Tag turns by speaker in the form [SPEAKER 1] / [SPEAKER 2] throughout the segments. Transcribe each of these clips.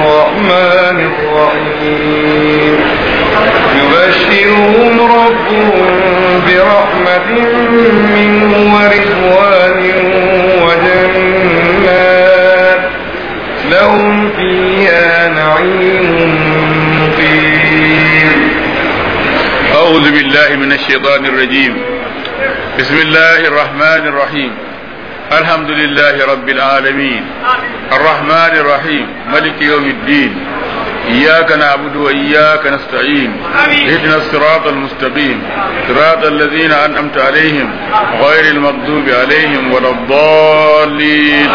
[SPEAKER 1] الرحمن الرحيم يبشرهم ربهم برحمة منه ورضوان وجنات لهم فيها نعيم مقيم
[SPEAKER 2] أعوذ بالله من الشيطان الرجيم بسم الله الرحمن الرحيم الحمد لله رب العالمين الرحمن الرحيم ملك يوم الدين إياك نعبد وإياك نستعين اهدنا الصراط المستقيم صراط الذين أنعمت عليهم غير المغضوب عليهم ولا الضالين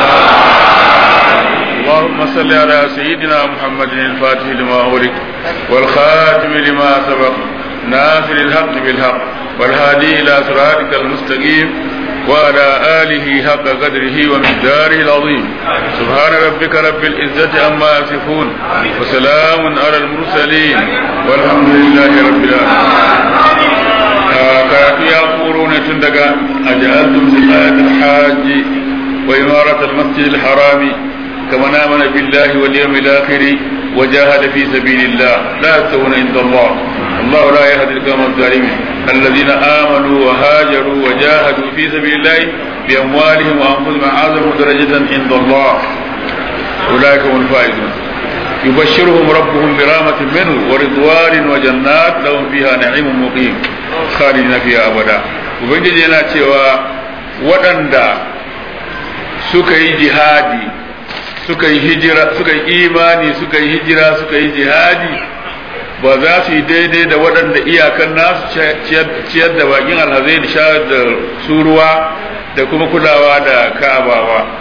[SPEAKER 2] اللهم صل على سيدنا محمد الفاتح لما أغلق والخاتم لما سبق ناصر الحق بالحق والهادي إلى صراطك المستقيم وعلى آله حق قدره ومقداره العظيم سبحان ربك رب العزة عما يصفون وسلام على المرسلين والحمد لله رب العالمين karatu ya koro ne tun daga ajaltum zikat alhajj wa imarat almasjid alharami kama amana billahi wal yawmil akhir wa jahada fi sabilillah la yastawuna inda Allah الله لا يهدي القوم الظالمين الذين آمنوا وهاجروا وجاهدوا في سبيل الله بأموالهم وأنفسهم أعظم درجة عند الله أولئك هم الفائزون يبشرهم ربهم برحمة منه ورضوان وجنات لهم فيها نعيم مقيم خالدين فيها أبدا وبنجي yana cewa waɗanda suka yi jihadi suka yi hijira suka yi imani suka yi hijira suka yi jihadi ba za su yi daidai da waɗanda iyakan nasu ciyar da bakin alhazai da shayar da su ruwa da kuma kulawa da ka'aba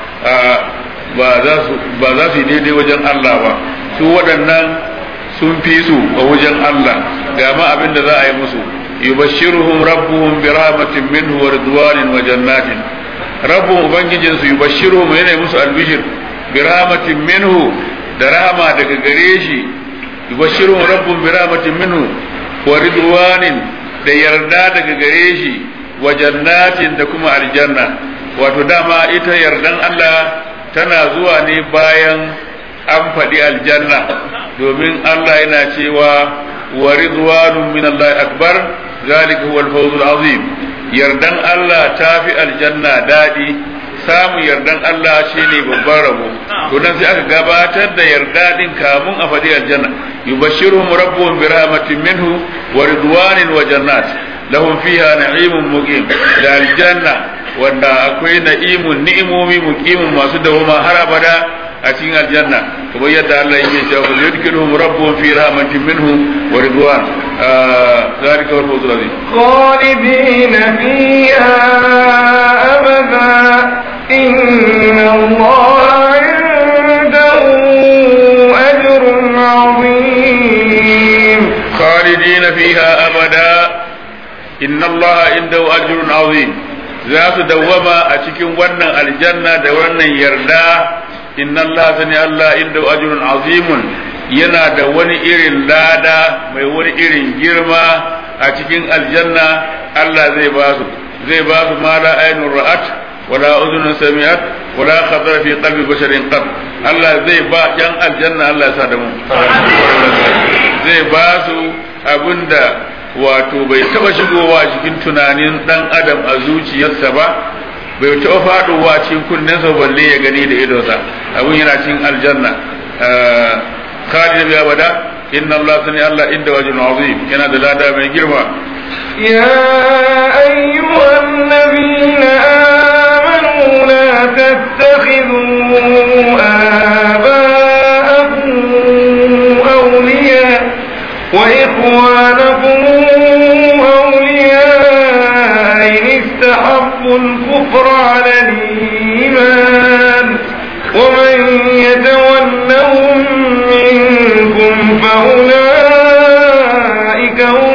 [SPEAKER 2] ba ba za su yi daidai wajen Allah ba su waɗannan sun fi su a wajen Allah ga ma abin da za a yi musu yubashshiruhum rabbuhum bi rahmatin minhu wa ridwanin wa jannatin rabbun ubangijin su yubashshiruhum yana musu albishir bi rahmatin minhu da rahama daga gare shi yubashshiruhum rabbun bi rahmatin minhu wa ridwanin da yarda daga gare shi wa jannatin da kuma aljanna wato dama ita yardan Allah tana zuwa ne bayan an faɗi aljanna domin Allah yana cewa wa ridwanun min Allah akbar zalika huwa al-fawz azim yardan Allah ta fi aljanna dadi samun yardan Allah shine babban rabo to nan sai aka gabatar da yarda din kamun a faɗi aljanna yubashshiruhum rabbuhum bi rahmatin minhu wa ridwanin wa jannat lahum fiha na'imun muqim da aljanna wanda akwai na'imun ni'imomi muqimin masu dawoma har abada a cikin aljanna kamar yadda Allah yake cewa fa yudkhiluhum rabbuhum fi rahmatin minhu wa ridwan zalika wal fawzul azim
[SPEAKER 1] خالدين فيها أبدا إن الله عنده أجر عظيم
[SPEAKER 2] خالدين فيها أبدا إن الله عنده أجر عظيم za su dawwama a cikin wannan aljanna da wannan yarda inna Allah sani Allah inda ajrun azimun yana da wani irin lada mai wani irin girma a cikin aljanna Allah zai ba su zai ba su ma la ainun ra'at wala udhun sami'at wala khatara fi qalbi basharin qad Allah zai ba yan aljanna Allah ya sa da mu zai ba su abinda wato bai taba shigowa cikin tunanin dan adam a zuciyarsa ba bai taba faduwa cikin kunnensa balle ya gani da idonsa abun yana cikin aljanna khalid bi abada inna allah sani allah inda wajin azim yana da lada mai girma
[SPEAKER 1] يا أيها الذين آمنوا لا تتخذوا آباءكم أولياء وإخوانكم أولياء إن استحبوا الكفر على الإيمان ومن يتولهم منكم فأولئك هم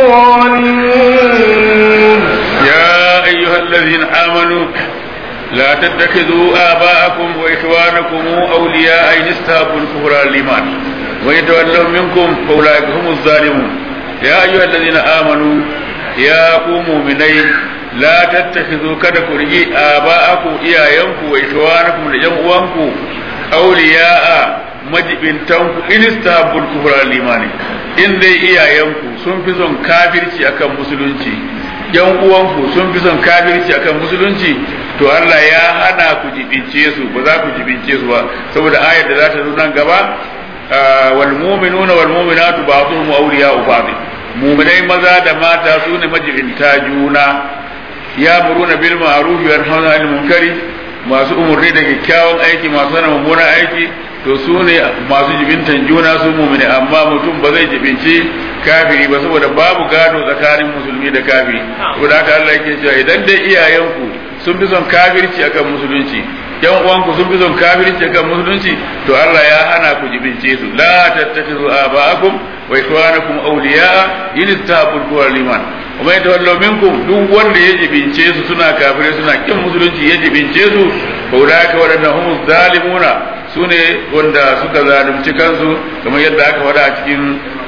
[SPEAKER 1] الظالمون
[SPEAKER 2] يا أيها الذين آمنوا لا تتخذوا آباءكم وإخوانكم أولياء إن استحبوا الكفر على الإيمان ويتولوا منكم فأولئك هم الظالمون يا أيها الذين آمنوا يا قوموا منين لا تتخذوا كذا كرجي آباءكم إيايانكم وإخوانكم لجمعوانكم أولياء majibintanku in istahabbul kufra limani in dai iyayenku sun fi son kafirci akan musulunci yan uwanku sun fi son kafirci akan musulunci to Allah ya hana ku jibince su ba za ku jibince su ba saboda ayar da za ta zo nan gaba wal mu'minuna wal mu'minatu ba'dhum awliya'u ba'd mu'minai maza da mata su ne majibinta juna ya muruna bil ma'ruf wa yanhauna 'anil munkari masu umurni da kyakkyawan aiki masu hana mummunan aiki to su ne masu jibintan juna su mumini amma mutum ba zai jibinci kafiri ba saboda babu gado tsakanin musulmi da kafiri saboda haka Allah yake cewa idan dai iyayenku sun fi son kafirci akan musulunci yan uwanku sun fi son kafirci akan musulunci to Allah ya hana ku jibince su la tattakhizu aba'akum wa ikhwanakum awliya'a in istahabul kufra liman kuma ya tawallo minkum duk wanda ya jibince su suna kafirai suna kin musulunci ya jibince su fa ulaika wadannan humu zalimuna su ne wanda suka zalunci kansu kamar yadda aka faɗa a cikin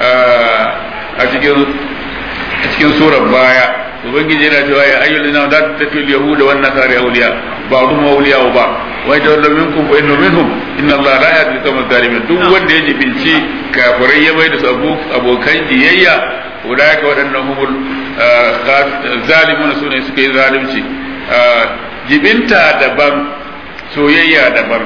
[SPEAKER 2] a cikin a cikin surar baya ubangiji yana cewa ya ayyul ladina la tattabi'u yahuda wan nasara awliya ba'dhum awliya wa ba wa yatawalla minkum fa inna minhum inna allaha la yahdi al-qawma adh-dhalimin duk wanda ya jibinci kafirai ya bai da su abokan jiyayya ulaika wadannan humul zalimuna sune suka yi zalunci jibinta daban soyayya daban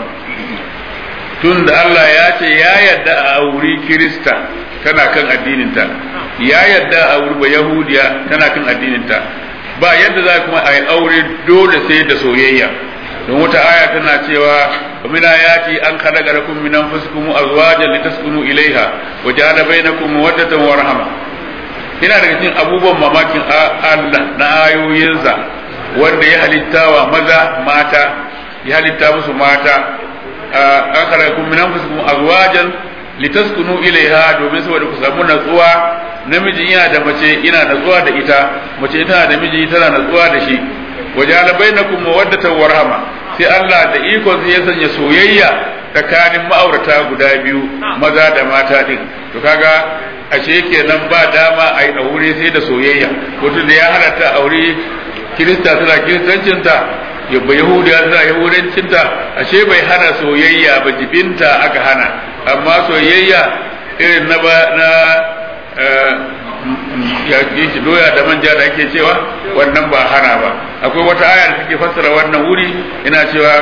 [SPEAKER 2] tun da Allah ya ce ya yadda a auri Kirista tana kan addininta ya yadda a auri ba Yahudiya tana kan addininta ba yadda za kuma a yi aure dole sai da soyayya don wata aya tana cewa min ayati an khalaqa lakum min anfusikum azwajan litaskunu ilaiha wa ja'ala bainakum mawaddatan wa rahma ina daga cikin abubuwan mamakin Allah na ayoyinsa wanda ya halittawa maza mata ya halitta musu mata an khalaqakum min anfusikum azwajan litaskunu ilaiha domin saboda ku samu natsuwa namiji yana da mace ina natsuwa da ita mace tana da miji tana natsuwa da shi wajala bainakum mawaddatan wa rahma sai Allah da iko sai ya sanya soyayya tsakanin ma'aurata guda biyu maza da mata din to kaga ashe kenan ba dama a yi aure sai da soyayya mutum da ya halatta aure kirista tana kiristancinta yabba yahudiya tana yahudancinta ashe bai hana soyayya ba jibinta aka hana amma soyayya irin na ba na ya shi doya da manja da ake cewa wannan ba hana ba akwai wata aya da take fassara wannan wuri ina cewa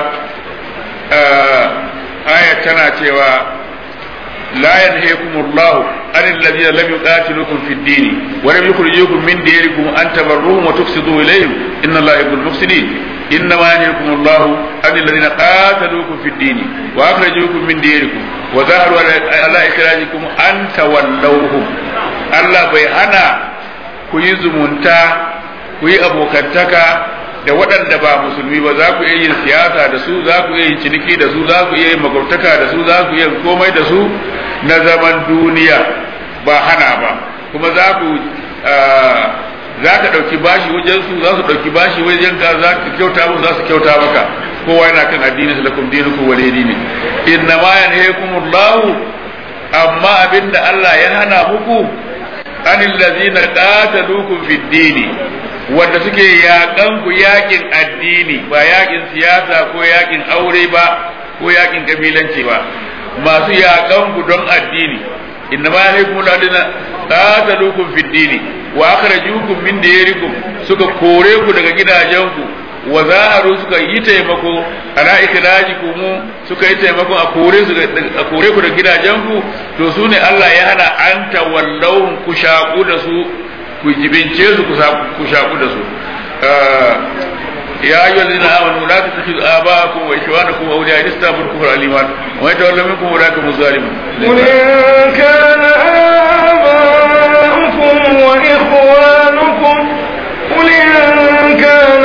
[SPEAKER 2] aya tana cewa لا ينهيكم الله عن الذين لم يقاتلوكم في الدين ولم يخرجوكم من ديركم ان تبروهم وتقسطوا اليهم ان الله يحب المفسدين انما ينهيكم الله عن الذين قاتلوكم في الدين واخرجوكم من ديركم وظهروا على اخراجكم ان تولوهم الله bai hana ku yi zumunta ku yi abokantaka da waɗanda ba musulmi ba za ku iya yin siyasa da su za ku iya yin ciniki da su za ku iya yin makwabtaka da su za ku iya komai da su na zaman duniya ba hana ba kuma za ku za ka ɗauki bashi wajen su za su ɗauki bashi wajen ka za ka kyauta musu za su kyauta maka kowa yana kan addini su lakum dinukum wal dini inna ma yanhaykumullahu amma abinda Allah ya hana muku anil ladzina qataluukum fid dini wanda suke yaƙan ku yaƙin addini ba yaƙin siyasa ko yaƙin aure ba ko yaƙin kabilanci ba masu yaƙan ku don addini inna ma yahkum ladina qataluukum fid dini wa akhrajukum min diyarikum suka kore ku daga gidajenku wa zaharu suka yi taimako ala ikhrajikum suka yi taimako a kore su a kore ku daga gidajenku to su ne Allah ya hana an tawallawun ku shaku da su ku jibince su ku shaku da su يا أيها الذين آمنوا لا تتخذوا آباءكم وإخوانكم أولياء إن استغفروا الكفر الإيمان ومن يتولى منكم أولئك هم الظالمون.
[SPEAKER 1] قل إن كان آباؤكم وإخوانكم قل إن كان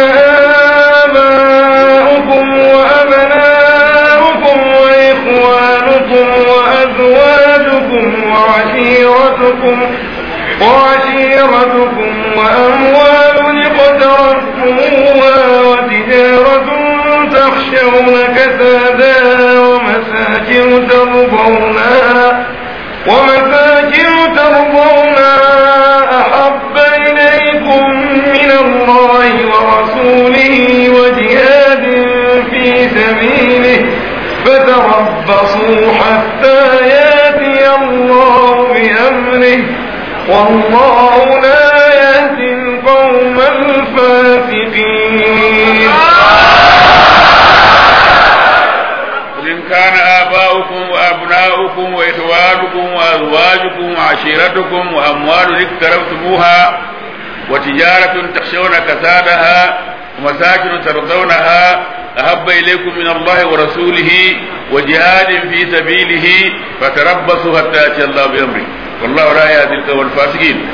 [SPEAKER 1] آباؤكم وأبناؤكم وإخوانكم وأزواجكم وعشيرتكم وعشيرتكم وأموال اقترفتموها وتجارة تخشون كسادها ومساكن ترضونها ومساكن ترضونها أحب إليكم من الله ورسوله وجهاد في سبيله فتربصوا حتى فضله والله لا يهدي القوم الفاسقين
[SPEAKER 2] قل إن كان آباؤكم وأبناؤكم وإخوانكم وأزواجكم وعشيرتكم وأموال اقترفتموها وتجارة تخشون كسادها ومساكن ترضونها أحب إليكم من الله ورسوله وجهاد في سبيله فتربصوا حتى يأتي الله بأمره والله لا يهدي القوم الفاسقين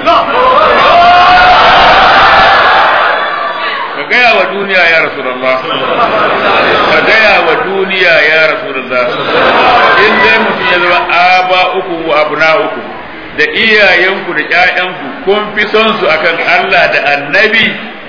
[SPEAKER 2] ka gaya wa duniya ya rasulullah ka gaya wa duniya ya rasulullah in dai mutum ya zama aba uku wa abna uku da iyayenku da ƴaƴanku kun fi son su akan Allah da annabi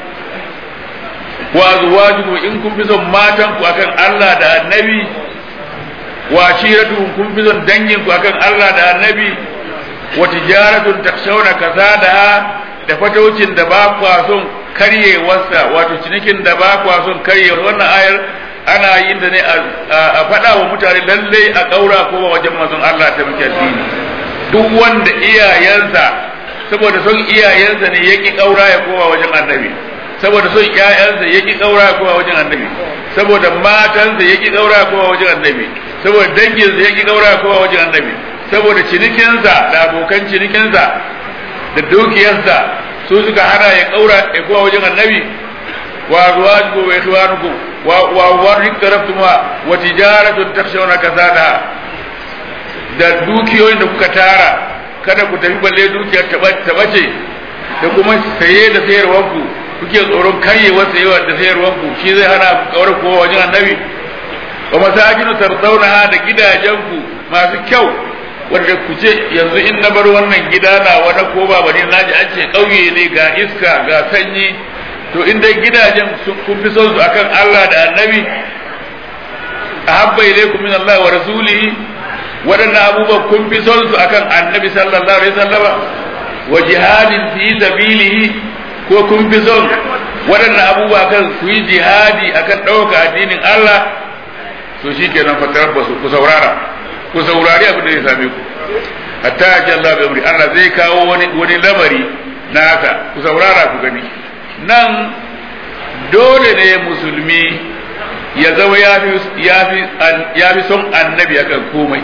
[SPEAKER 2] wa azwajukum in kun fi son matanku akan Allah da annabi wa ashiratukum kun fi son danginku akan Allah da annabi wa tijaratun takshawna kasadaha da fataucin da ba kwa son karyewarsa wato cinikin da ba kwa son karyewar wannan ayar ana yin da ne a faɗa wa mutane lallai a ƙaura ko wajen mazan Allah ta muke addini duk wanda iyayensa saboda son iyayensa ne ya ƙi ƙaura ya kowa wajen annabi saboda son ƴaƴansa ya ƙi ƙaura ya kowa wajen annabi saboda matansa ya ƙi ƙaura ya kowa wajen annabi saboda danginsa ya ƙi ƙaura ya kowa wajen annabi saboda cinikinsa da abokan cinikinsa da dukiyarsa su suka hana ya kaura ya kowa wajen annabi wa azwajukum wa ikhwanukum wa wa warik taraftuma wa tijaratun takshawna kasada da dukiyoyin da kuka tara kada ku tafi balle dukiyar ta bace da kuma saye da sayarwanku kuke tsoron karyewar sayewa da sayarwanku shi zai hana ku kaura kowa wajen annabi wa masajinu tardawnaha da gidajenku masu kyau wanda ku ce yanzu in na bar wannan gida na wani ko ba bane naji an ce ƙauye ne ga iska ga sanyi to in dai gidajen kun fi son su akan Allah da Annabi ahabba ilaykum min Allah wa rasulihi waɗannan abubuwan kun fi son su akan Annabi sallallahu alaihi wasallama wa jihadin fi sabilihi ko kun fi son waɗannan abubuwa kan ku yi jihadi akan ɗauka addinin Allah to shikenan fa tarabbasu ku saurara ku saurari abin da zai same ku hatta ya ce Allah bai amri Allah zai kawo wani wani lamari naka ku saurara ku gani nan dole ne musulmi ya zama ya fi ya fi son annabi akan komai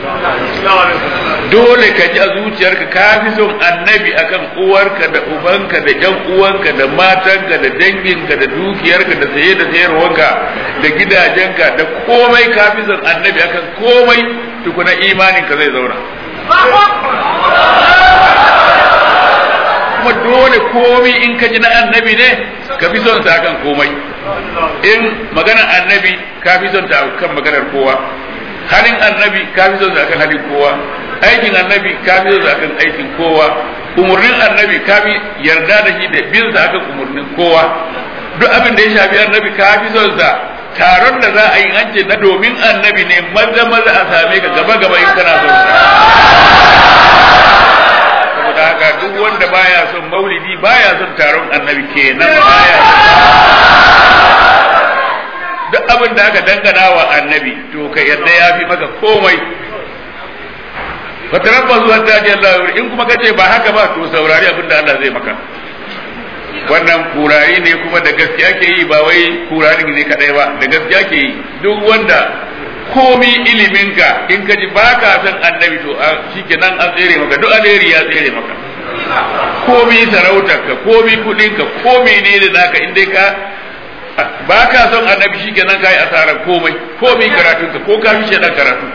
[SPEAKER 2] dole ka ji a zuciyarka ka fi son annabi akan uwarka da ubanka da ƴan uwanka da matanka da danginka da dukiyarka da saye da sayarwanka da gidajenka da komai ka fi son annabi akan komai tukuna imaninka zai zauna kuma dole komai in ka ji na annabi ne ka fi son sa akan komai in maganar annabi ka fi son ta akan maganar kowa halin annabi ka fi son sa akan halin kowa aikin annabi ka fi son sa akan aikin kowa umurnin annabi ka fi yarda da shi da bin sa akan umurnin kowa duk abin da ya shafi annabi ka fi son sa taron da za a yi an ce na domin annabi ne maza maza a same ka gaba gaba in kana son sa saboda haka duk wanda baya son maulidi baya son taron annabi kenan baya duk abin da aka dangana wa annabi to ka yadda ya fi maka komai fatarabba zuwa ta ji Allah in kuma kace ba haka ba to saurari abin da Allah zai maka wannan kurari ne kuma da gaskiya ke yi ba wai kurari ne kadai ba da gaskiya ke yi duk wanda komi iliminka in ka ji baka san annabi to shikenan an tsere maka duk alheri ya tsere maka komi sarautarka komi kudinka komi ne da naka in dai ka baka son annabi shikenan kai asarar komai komi karatunka ko ka fi shedan karatu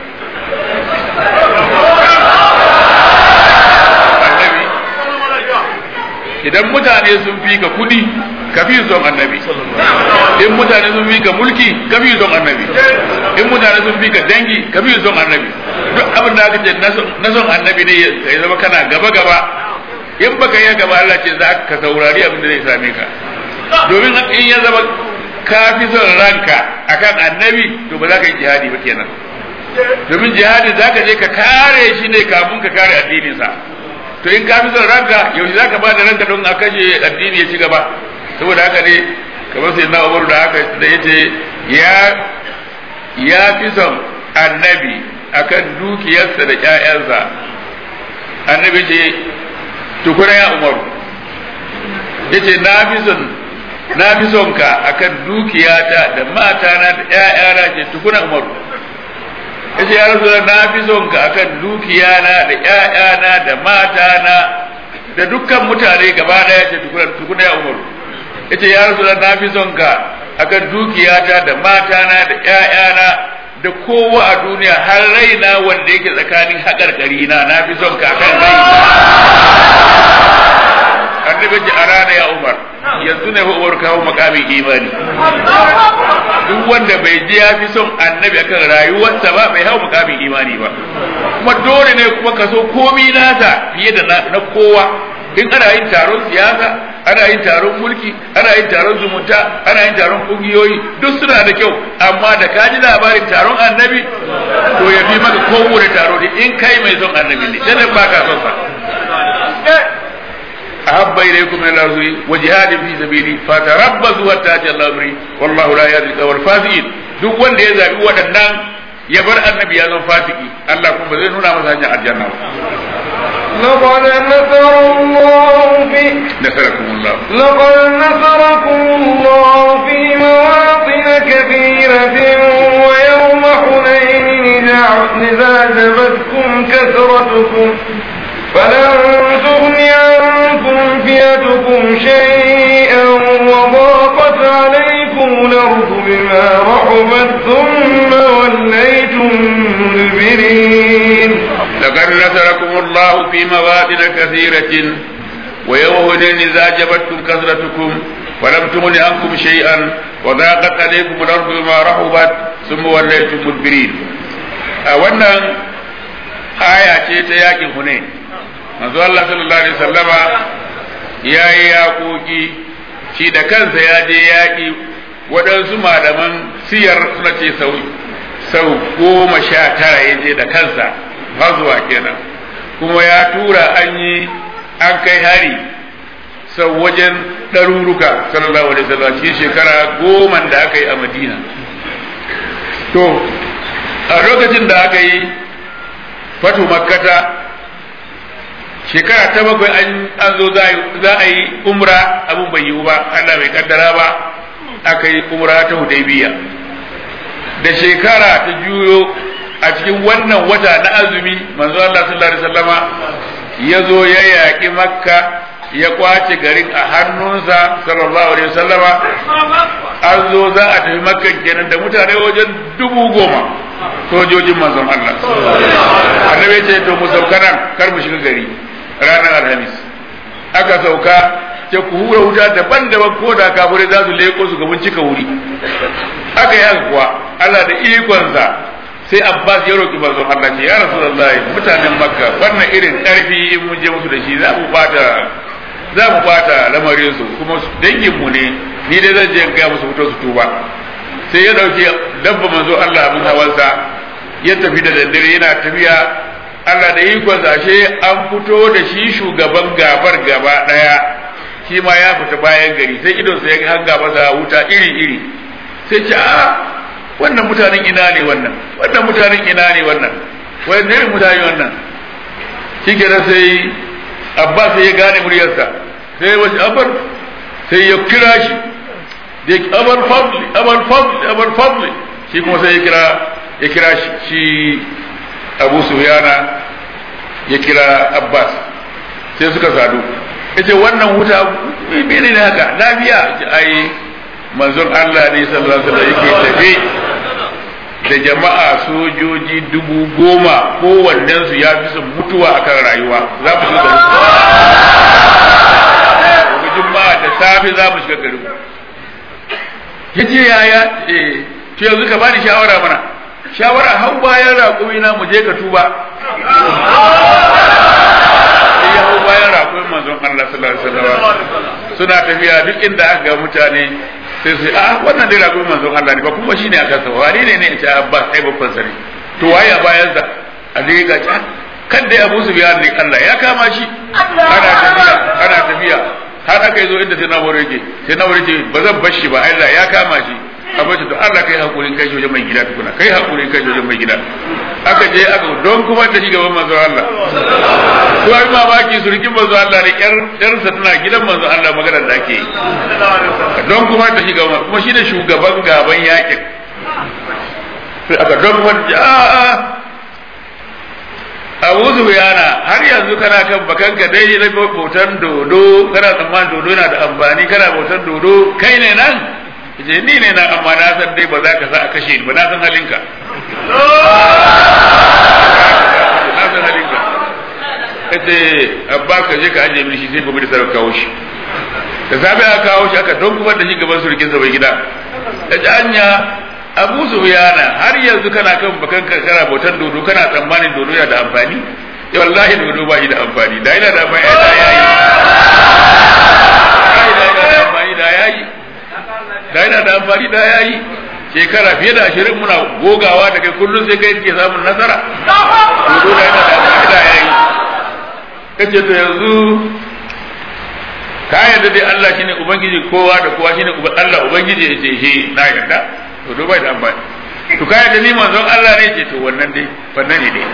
[SPEAKER 2] annabi idan mutane sun fi ka kudi ka fi son annabi in mutane sun fi ka mulki ka fi son annabi in mutane sun fi ka dangi ka fi son annabi duk abin da aka ce na son annabi ne ya zama kana gaba gaba in baka yi gaba Allah ce za ka saurari abin da zai same ka domin in ya zama ka fi son ranka akan annabi to ba za ka yi jihadi ba kenan domin jihadi za ka je ka kare shi ne kafin ka kare addininsa to in ka fi son ranka yaushe za ka ba da ranka don a kashe addini ya ci gaba saboda haka ne kamar sai na umaru da haka da ya ce ya fi son annabi akan dukiyarsa da ƴaƴansa annabi ce tukuna ya umaru yace na fi son na fi son ka akan dukiyata da matana da ƴaƴana ce tukuna umaru yace ya rasu na fi son ka akan dukiyana da ƴaƴana da matana da dukkan mutane gaba daya ce tukuna tukuna ya umaru yace ya rasu na fi son ka akan dukiyata da matana da ƴaƴana da kowa a duniya har raina wanda yake tsakanin haƙarƙari na na fi son ka akan raina annabi ji a rana ya umar yanzu ne fa umar kawo makamin imani duk wanda bai ji ya fi son annabi akan rayuwarsa ba bai hau makamin imani ba kuma dole ne kuma ka so komi nasa fiye da na kowa in ana yin taron siyasa ana yin taron mulki ana yin taron zumunta ana yin taron kungiyoyi duk suna da kyau amma da ka ji labarin taron annabi to ya fi maka kowane taro ne in kai mai son annabi ne sai ba ka son sa أحب إليكم من الأرض وجهاد في سبيلي فتربصوا حتى يأتي الله أمري والله لا يهدي القوم الفاسقين duk wanda ya zabi waɗannan ya bar annabi ya zama fasiki Allah kuma zai nuna masa hanyar aljanna ba
[SPEAKER 1] لقد نصر الله في
[SPEAKER 2] نصركم الله
[SPEAKER 1] لقد نصركم الله في مواطن كثيرة ويوم حنين إذا إذا أعجبتكم كثرتكم فلن تغن عنكم فئتكم شيئا وضاقت عليكم الأرض بما رحبت ثم وليتم مدبرين
[SPEAKER 2] لقد نصركم الله في مواطن كثيرة ويوم هنين إذا أعجبتكم كثرتكم ولم تغن عنكم شيئا وضاقت عليكم الأرض بما رحبت ثم وليتم مدبرين wannan aya ce ta yakin Hunain manzo Allah sallallahu alaihi wasallama ya yi yaƙoƙi shi da kansa ya je yaƙi waɗansu malaman siyar suna ce sau sau goma sha tara ya je da kansa har zuwa kenan kuma ya tura an yi an kai hari sau wajen ɗaruruka sallallahu alaihi wasallam shi shekara goma da aka yi a madina to a lokacin da aka yi fatu makkata shekara ta bakwai an zo za a yi umra abin bai yiwu ba Allah bai kaddara ba aka yi umra ta hudaybiya da shekara ta juyo a cikin wannan wata na azumi manzo Allah sallallahu alaihi wasallama ya zo ya yaƙi makka ya kwace garin a hannunsa sallallahu alaihi wasallama an zo za a tafi makka kenan da mutane wajen dubu goma sojojin manzon Allah annabi ya ce to mu sauka nan kar mu shiga gari ranar alhamis aka sauka ce ku hura wuta daban-daban ko da kafirai za su leko su gaban cika wuri aka yi haka kuwa Allah da ikonsa sai Abbas ya roki manzon Allah ce ya Rasulullahi mutanen Makka wannan irin karfi in mun je musu da shi za mu bata za mu bata lamarin su kuma dangin mu ne ni dai zan je ga musu fito su tuba sai ya dauki dabba manzo Allah abin hawansa ya tafi da daddare yana tafiya Allah da ikon ashe an fito da shi shugaban gabar gaba daya shi ma ya fita bayan gari sai idon sa ya hanga masa wuta iri iri sai ce a wannan mutanen ina ne wannan wannan mutanen ina ne wannan wai ne mutane wannan shi sai Abbas sai ya gane muryarsa sai wasu abar sai ya kira shi da ya abar fadli abar fadli abar fadli shi kuma sai ya kira ya kira shi Abu Sufyana ya kira Abbas sai suka sadu yace wannan wuta mene ne haka lafiya ai manzon Allah ne sallallahu alaihi wasallam yake tafe da jama'a sojoji dubu goma kowannensu ya fi son mutuwa akan rayuwa za mu shiga garin juma'a da safe za mu shiga garin ya ce yaya eh to yanzu ka bani shawara mana shawara hau bayan raƙumi na mu je ka tuba sai ya hau bayan raƙumin manzon Allah sallallahu alaihi wasallam suna tafiya duk inda aka ga mutane sai sai a wannan dai rago manzon Allah ne ba kuma shine aka sa wani ne ne ya ce Abbas ai babban sani to waye a bayan sa Ali ga ta kan dai Abu Sufyan ne Allah ya kama shi ana tafiya ana tafiya har aka zo inda sai na wuri yake sai na wuri ce ba zan bar shi ba Allah ya kama shi a bace to Allah kai hakurin kai wajen mai gida tukuna kai hakurin kai wajen mai gida aka je aka don kuma da shi gaban manzo Allah to ai mamaki surkin manzo Allah ne yar yarsa tana gidan manzo Allah maganar da ake yi don kuma da shi gaban kuma shi da shugaban gaban yakin sai aka don kuma a'a Abu Sufyana har yanzu kana kan bakanka dai na bautan dodo kana tsammanin dodo yana da amfani kana bautan dodo kai ne nan ce ni ne nan amma na san dai ba za ka sa a kashe ni ba na san halinka na san halinka kace abba ka je ka aje min shi sai gobe da sarar kawo shi da safe aka kawo shi aka don kuma da shi gaban surukin sa bai gida da ji anya abu sufyana har yanzu kana kan bakan kana bautan dodo kana tsammanin dodo yana da amfani ya wallahi dodo ba shi da amfani da yana da amfani da yayi da yana da amfani da yayi da yana da amfani da yayi shekara fiye da ashirin muna gogawa da kai kullum sai kai ke samun nasara dodo da yana da amfani da yayi kace to yanzu ka yarda dai Allah shine ubangiji kowa da kowa shine Allah ubangiji ya ce shi na yarda to do bai da amfani to kai da ni manzon Allah ne ce to wannan dai wannan ne dai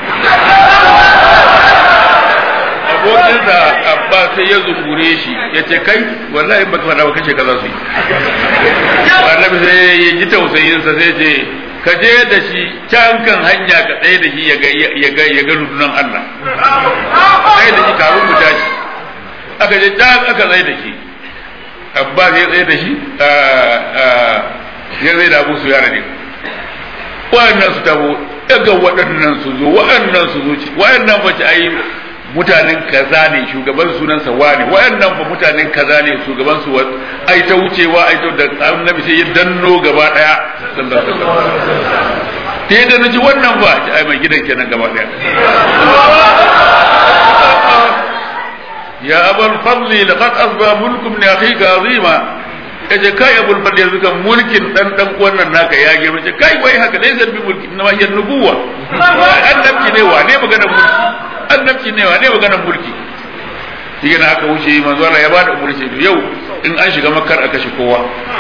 [SPEAKER 2] abokin da abba sai ya zungure shi ya ce kai wallahi in baka faɗa ba kace kaza su yi annabi sai ya ji tausayin sa sai ce ka je da shi can kan hanya ka tsaye da shi ya ga ya ga ya ga rundunan Allah tsaye da shi kafin mu tashi aka je can aka tsaye da shi abba sai ya tsaye da shi ya zai da abu su yara ne waɗannan su tabo daga waɗannan su zo waɗannan su zo ci waɗannan ba ci ai mutanen kaza ne shugaban sunansa wane waɗannan ba mutanen kaza ne shugaban su ai ta wucewa ai ta da annabi sai ya danno gaba daya sallallahu alaihi wasallam sai da naji wannan ba ai mai gidan kenan gaba daya ya abul fadli laqad asba mulkum li akhika azima kace kai abul fadl yanzu kan mulkin dan dan wannan naka ya girma ce kai wai haka dai zan bi mulki na yan nubuwa annabci ne wa ne maganar mulki annabci ne wa ne maganar mulki shi na aka wuce manzo Allah ya bada umurci to yau in an shiga makkar aka shi kowa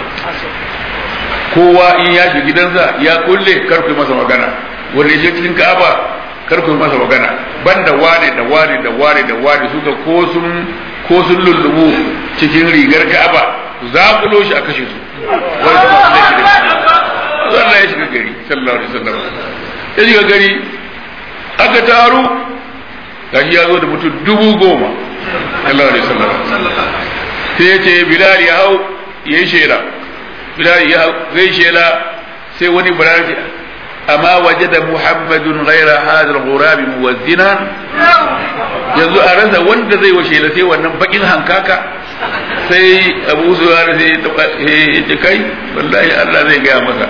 [SPEAKER 2] kowa in ya shiga gidansa ya kulle karku masa magana wanda ya cikin Ka'aba karku masa magana banda wane da wane da wane da wane suka ko sun ko sun lullubu cikin rigar Ka'aba za ku shi a kashe su wani kuma su laifi da shi Allah ya shiga gari sallallahu alaihi wasallam ya shiga gari aka taru gashi ya zo da mutum dubu goma sallallahu alaihi wasallam sai ya ce Bilal ya hau ya yi shela Bilal ya hau zai shela sai wani Bilal ya amma wajada Muhammadun ghaira hadha al-ghurab muwazzinan yanzu a rasa wanda zai washe sai wannan bakin hankaka sai abu zuwa sai ya ce kai wallahi Allah zai gaya masa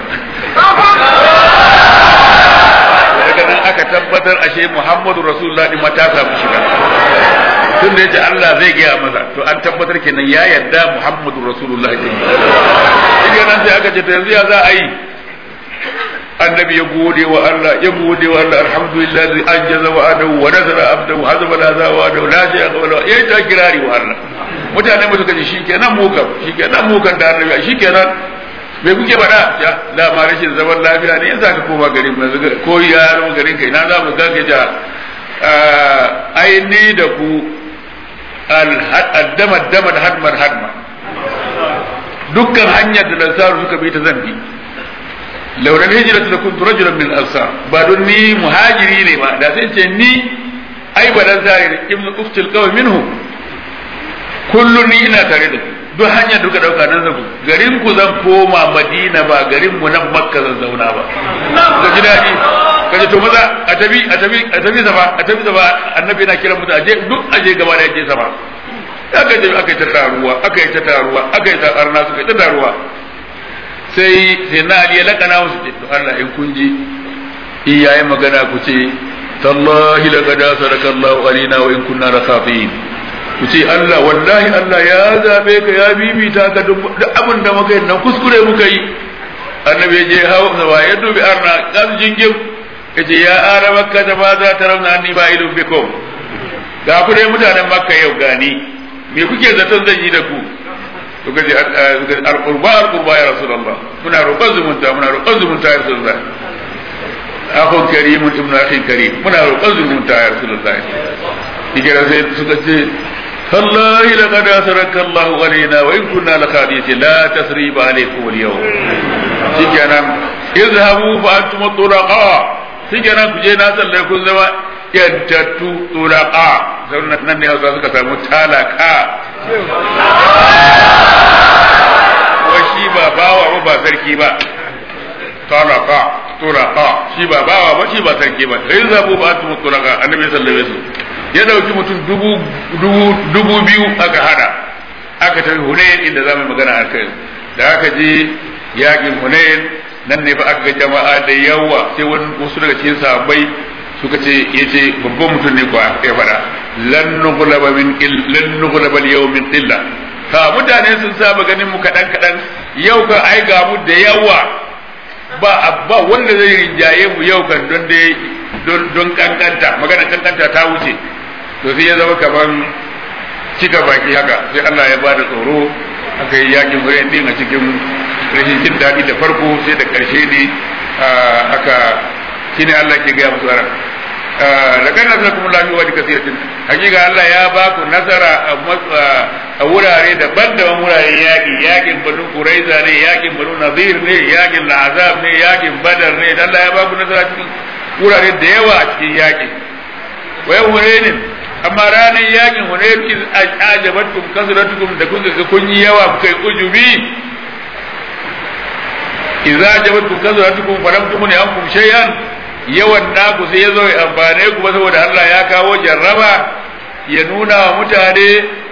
[SPEAKER 2] daga nan aka tabbatar ashe Muhammadu Rasulullah din mata samu shiga tun da yace Allah zai gaya masa to an tabbatar kenan ya yarda Muhammadu Rasulullah din shi nan sai aka ce to yanzu ya za a yi annabi ya gode wa Allah ya gode wa Allah alhamdulillah zai anjaza wa adahu wa nazara abdahu hazaba la za wa adahu la shay'a wala yayi ta kirari wa Allah mutane mu suka ce shikenan mu kam shikenan mu kan da annabi shikenan me kuke faɗa ya da ma rashin zaman lafiya ne yasa ka koma garin mu yanzu ko ya zama garin kai na za mu ga ja ai ni da ku al-dama dama da hadmar hadma dukkan hanyar da lansaru suka bi ta zambi lauran hijira da kuntu rajulan min ansar ba don ni muhajiri ne ba da sai ce ni ai ba dan sare ibnu uftil qawl minhu kullu ni ina tare da duk hanyar duka dauka nan zaku garin ku zan koma madina ba garin mu nan makka zan zauna ba ka ji dadi ka ji to maza a tabi a tabi a tabi sama a tabi sama annabi yana kiran mutu aje duk aje gaba da aje sama aka je aka yi ta taruwa aka yi ta taruwa aka yi ta arna suka yi ta taruwa sai sai na ali ya lakana musu ce to Allah in kun ji iyaye magana ku ce tallahi laqad saraka Allahu alina wa in kunna lakafin ku ce Allah wallahi Allah ya zabe ka ya bibita ka duk abin da muka yi nan kuskure muka yi annabi je hawa sawa ya dubi arna kan jingim yace ya ara makka da ba za ta rauna ni ba ilum bikum ga ku dai mutanen makka yau gani me kuke zaton zan yi da ku suka ce alqurba alqurba ya rasulullah muna roƙon zumunta muna roƙon zumunta ya rasulullah akhun karimun ibn akhin karim muna roƙon zumunta ya rasulullah kike sai suka ce والله لقد أثرك الله علينا وإن كنا لخادعين لا تثريب عليكم اليوم شكرا اذهبوا فأنتم الطلقاء شكرا كجينا سلكم زما yantattu tulaqa nan ne hausa suka samu talaka wa shi ba bawa ba ba sarki ba talaka tulaqa shi ba bawa ba shi ba sarki ba sai zabu ba antum tulaqa annabi sallallahu alaihi wasallam ya dauki mutum dubu dubu dubu biyu aka hada aka tafi hunayen inda zamu magana a kai da aka je yakin hunayen nan ne fa aka ga jama'a da yawa sai wani wasu daga cikin sahabbai suka ce yace babban mutum ne ko ya fada lan nughlaba min lan nughlaba al min illa ha mutane sun saba ganin mu kadan kadan yau ka ai ga mu da yawa ba ba wanda zai rinjaye mu yau kan don dai don don kankanta magana kankanta ta wuce to sai ya zama kaman cika baki haka sai Allah ya bada tsoro aka yi yakin wurin din a cikin rashin jin daɗi da farko sai da ƙarshe ne aka shine Allah ke gaya musu ran da kan nasara kuma lafi wa kasiratin hakika Allah ya ba ku nasara a wurare daban-daban wuraren yaƙi yaƙin banu Quraiza ne yaƙin banu Nadir ne yaƙin Azab ne yaƙin Badar ne Allah ya ba ku nasara cikin wurare da yawa a cikin yaƙi wai Hunainin amma ranar yaƙin Hunain iz ajabatkum kasratukum da kun ga kun yi yawa kuka yi ujubi idza ajabatkum kasratukum falam tumni ankum shay'an yawan naku sai ya zo ya amfane ku ba saboda Allah ya kawo jarraba ya nuna wa mutane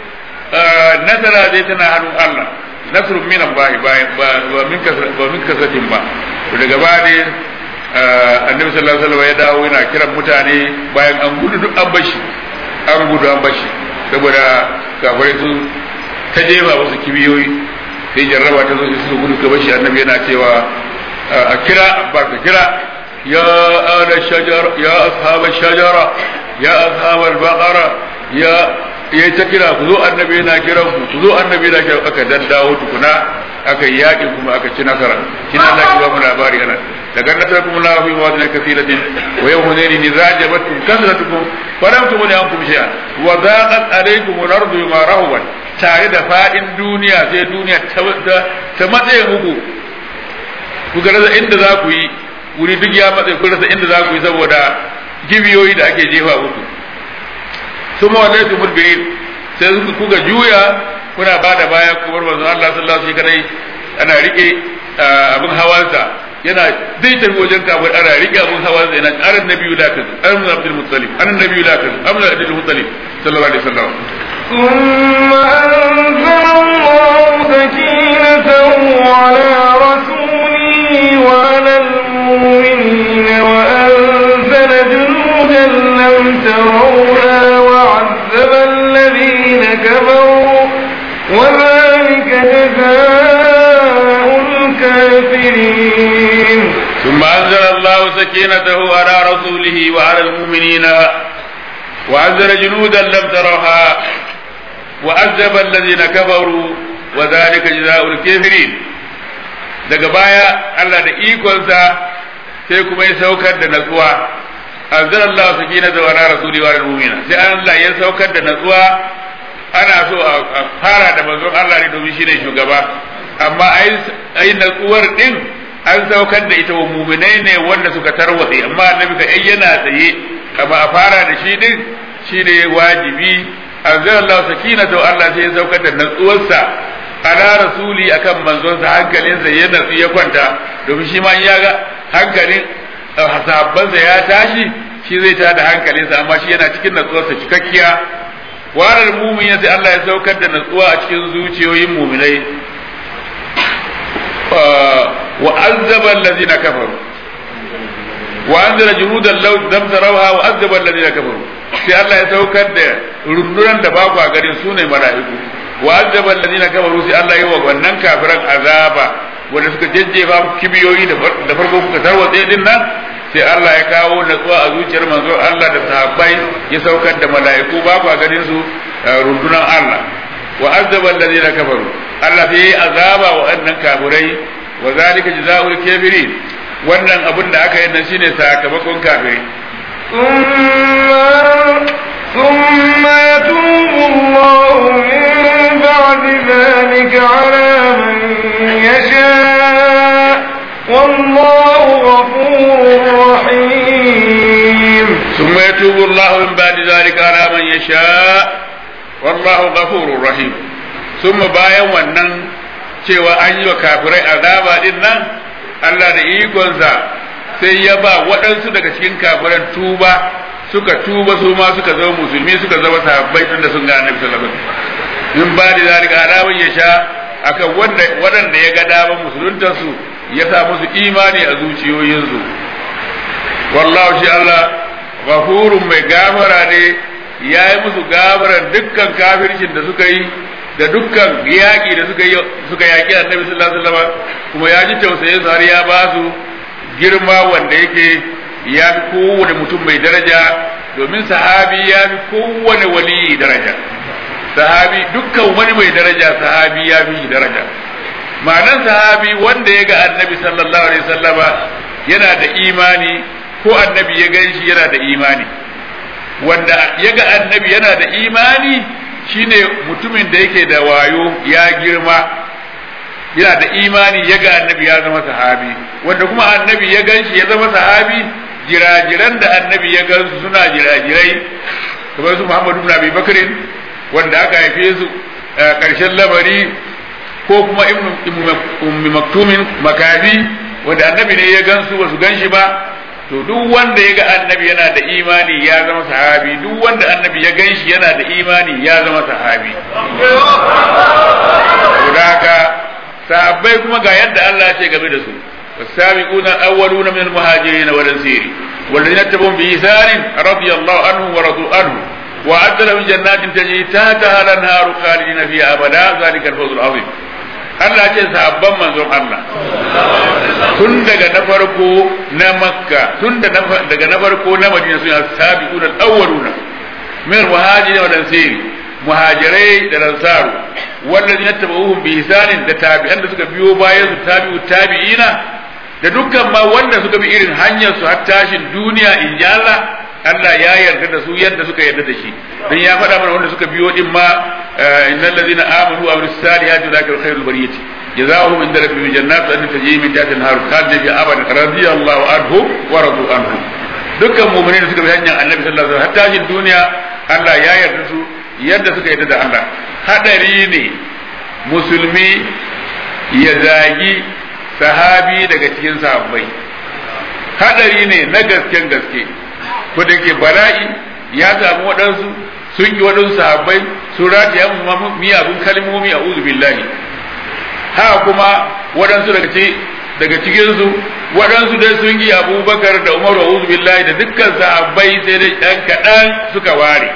[SPEAKER 2] nasara zai tana hannun Allah nasrun minan ba ba min ba min kasatin ba to daga bane annabi sallallahu alaihi wasallam ya dawo yana kiran mutane bayan an gudu duk an bashi an gudu an bashi saboda kafirai su ta jefa wasu kibiyoyi sai jarraba ta zo su gudu ka bashi annabi yana cewa a kira ba ka kira يا آل الشجر يا أصحاب الشجرة يا أصحاب البقرة يا ya ta kira ku zo annabi yana kiran ku ku zo annabi yana kiran aka daddawo tukuna aka yaki kuma aka ci nasara shi na Allah ya ba mu labari ana daga nasara kuma la fi mawadin kathiratin wa yawma nani nizajabatkum kasratukum falam tumuni ankum shay'an wa daqat alaykum al-ardu bima rahabat tare da fadin duniya sai duniya ta matsaye muku ku ga inda za ku yi wuri duk ya matsayi kun rasa inda za ku yi saboda gibiyoyi da ake jefa muku su ma wallahi su mudbirin sai suka kuka juya kuna ba da baya kuma manzon Allah sallallahu alaihi wasallam ana rike abin hawansa yana zai tafi wajen kafir ana rike abin hawansa yana aran nabiyyu la kazu aran abdul muttalib aran nabiyyu la kazu aran abdul muttalib sallallahu alaihi wasallam
[SPEAKER 1] ثم أنزل الله سكينته على رسوله وعلى المؤمنين وأنزل جنودا لم تروها وعذب الذين كفروا وذلك جزاء الكافرين
[SPEAKER 2] ثم أنزل الله سكينته على رسوله وعلى المؤمنين وأنزل جنودا لم تروها وعذب الذين كفروا وذلك جزاء الكافرين daga baya Allah da ikonsa sai kuma ya saukar da natsuwa anzalallahu sakinata wa ala rasuli wa mu'mina sai Allah ya saukar da natsuwa ana so a fara da manzon Allah ne domin shine shugaba amma ai ai natsuwar din an saukar da ita wa mu'minai ne wanda suka tarwatse amma annabi ka yana tsaye amma a fara da shi din shine wajibi anzalallahu sakinata wa Allah sai ya saukar da natsuwarsa ala rasuli akan manzonsa hankalinsa ya natsu ya kwanta domin shi ma ya ga hankalin sahabbansa ya tashi shi zai tada hankalinsa amma shi yana cikin natsuwarsa cikakkiya warar mumin sai Allah ya saukar da natsuwa a cikin zuciyoyin muminai wa azzaba allazina kafaru wa anzala junudan law lam tarawha wa azzaba allazina kafaru sai Allah ya saukar da rundunan da ba ku a garin sune mala'iku wa azaba alladhina kafaru sai Allah yi wa wannan kafiran azaba wanda suka jajjefa kibiyoyi da farko kuka tarwatse din nan sai Allah ya kawo natsuwa a zuciyar manzo Allah da sahabbai ya saukar da mala'iku ba ku ganin su rundunan Allah wa azaba alladhina kafaru Allah sai yayi azaba wa annan kafirai wa zalika jazaa'ul kafirin wannan abin da aka yi nan shine sakamakon kafirai
[SPEAKER 1] ثم ثم يتوب الله من بعد ذلك على من يشاء والله غفور رحيم
[SPEAKER 2] ثم يتوب الله من بعد ذلك على من يشاء والله غفور رحيم ثم bayan wannan cewa an yi wa kafirai azaba din nan Allah da ikonsa sai ya ba waɗansu daga cikin kafiran tuba suka tuba su ma suka zama musulmi suka zama sahabbai tunda sun ga annabi sallallahu alaihi wasallam in ba da zalika haramun ya sha akan wanda waɗanda ya ga daman musuluntar su ya sa musu imani a zuciyoyinsu wallahu shi Allah ghafurun mai gafara ne ya yi musu gafaran dukkan kafircin da suka yi da dukkan yaƙi da suka yi suka yaƙi annabi sallallahu alaihi wasallam kuma ya ji tausayin su har ya ba su girma wanda yake ya fi kowane mutum mai daraja domin sahabi ya fi kowane wali daraja sahabi dukkan wani mai daraja sahabi ya fi shi daraja ma'anan sahabi wanda ya ga annabi sallallahu alaihi wasallama yana da imani ko annabi ya gan shi yana da imani wanda ya ga annabi yana da imani shine mutumin da yake da wayo ya girma yana da imani ya ga annabi ya zama sahabi wanda kuma annabi ya gan shi ya zama sahabi jirajiran da annabi ya gan su suna jirajirai kamar su Muhammadu ibn Abi Bakrin wanda aka haife su karshen labari ko kuma ummi maktumin makafi wanda annabi ne ya gan su ba su gan shi ba to duk wanda ya ga annabi yana da imani ya zama sahabi duk wanda annabi ya gan shi yana da imani ya zama sahabi saboda haka sahabbai kuma ga yadda Allah ya ce game da su والسابقون الأولون من المهاجرين والأنصار والذين اتبعوا بإحسان رضي الله عنهم ورضوا عنه وأعد لهم جنات تجري تحتها الأنهار خالدين فيها أبدا ذلك الفوز العظيم Allah ce sahabban manzon Allah tun daga na farko na Makka tun daga na farko na Madina suna sabiquna al-awwaluna min muhajirin wa ansari muhajirai da ansaru wallazina tabauhum bi ihsanin da tabi'an da suka biyo bayan su tabi'u tabi'ina da dukkan ma wanda suka bi irin hanyar su har tashin duniya in ji Allah Allah ya yarda da su yadda suka yarda da shi dan ya faɗa mana wanda suka biyo din ma innal ladina amanu wa amilus salihati ulaika khairul bariyati jazaohum inda rabbihim jannatu an tajri min tahtiha al-anhar khalidina fiha abadan radiyallahu anhu wa radu anhu dukkan mu'minin da suka bi hanyar annabi sallallahu alaihi wasallam har tashin duniya Allah ya yarda su yadda suka yarda da Allah hadari ne musulmi ya zagi sahabi daga cikin sahabbai hadari ne na gasken gaske ko da ke bala'i ya samu waɗansu sun yi waɗansu sahabbai sun rataya mu miyagun kalmomi a uzu billahi haka kuma waɗansu daga daga cikinsu waɗansu dai sun yi abubakar da umaru a uzu billahi da dukkan sahabbai sai dai ɗan kaɗan suka ware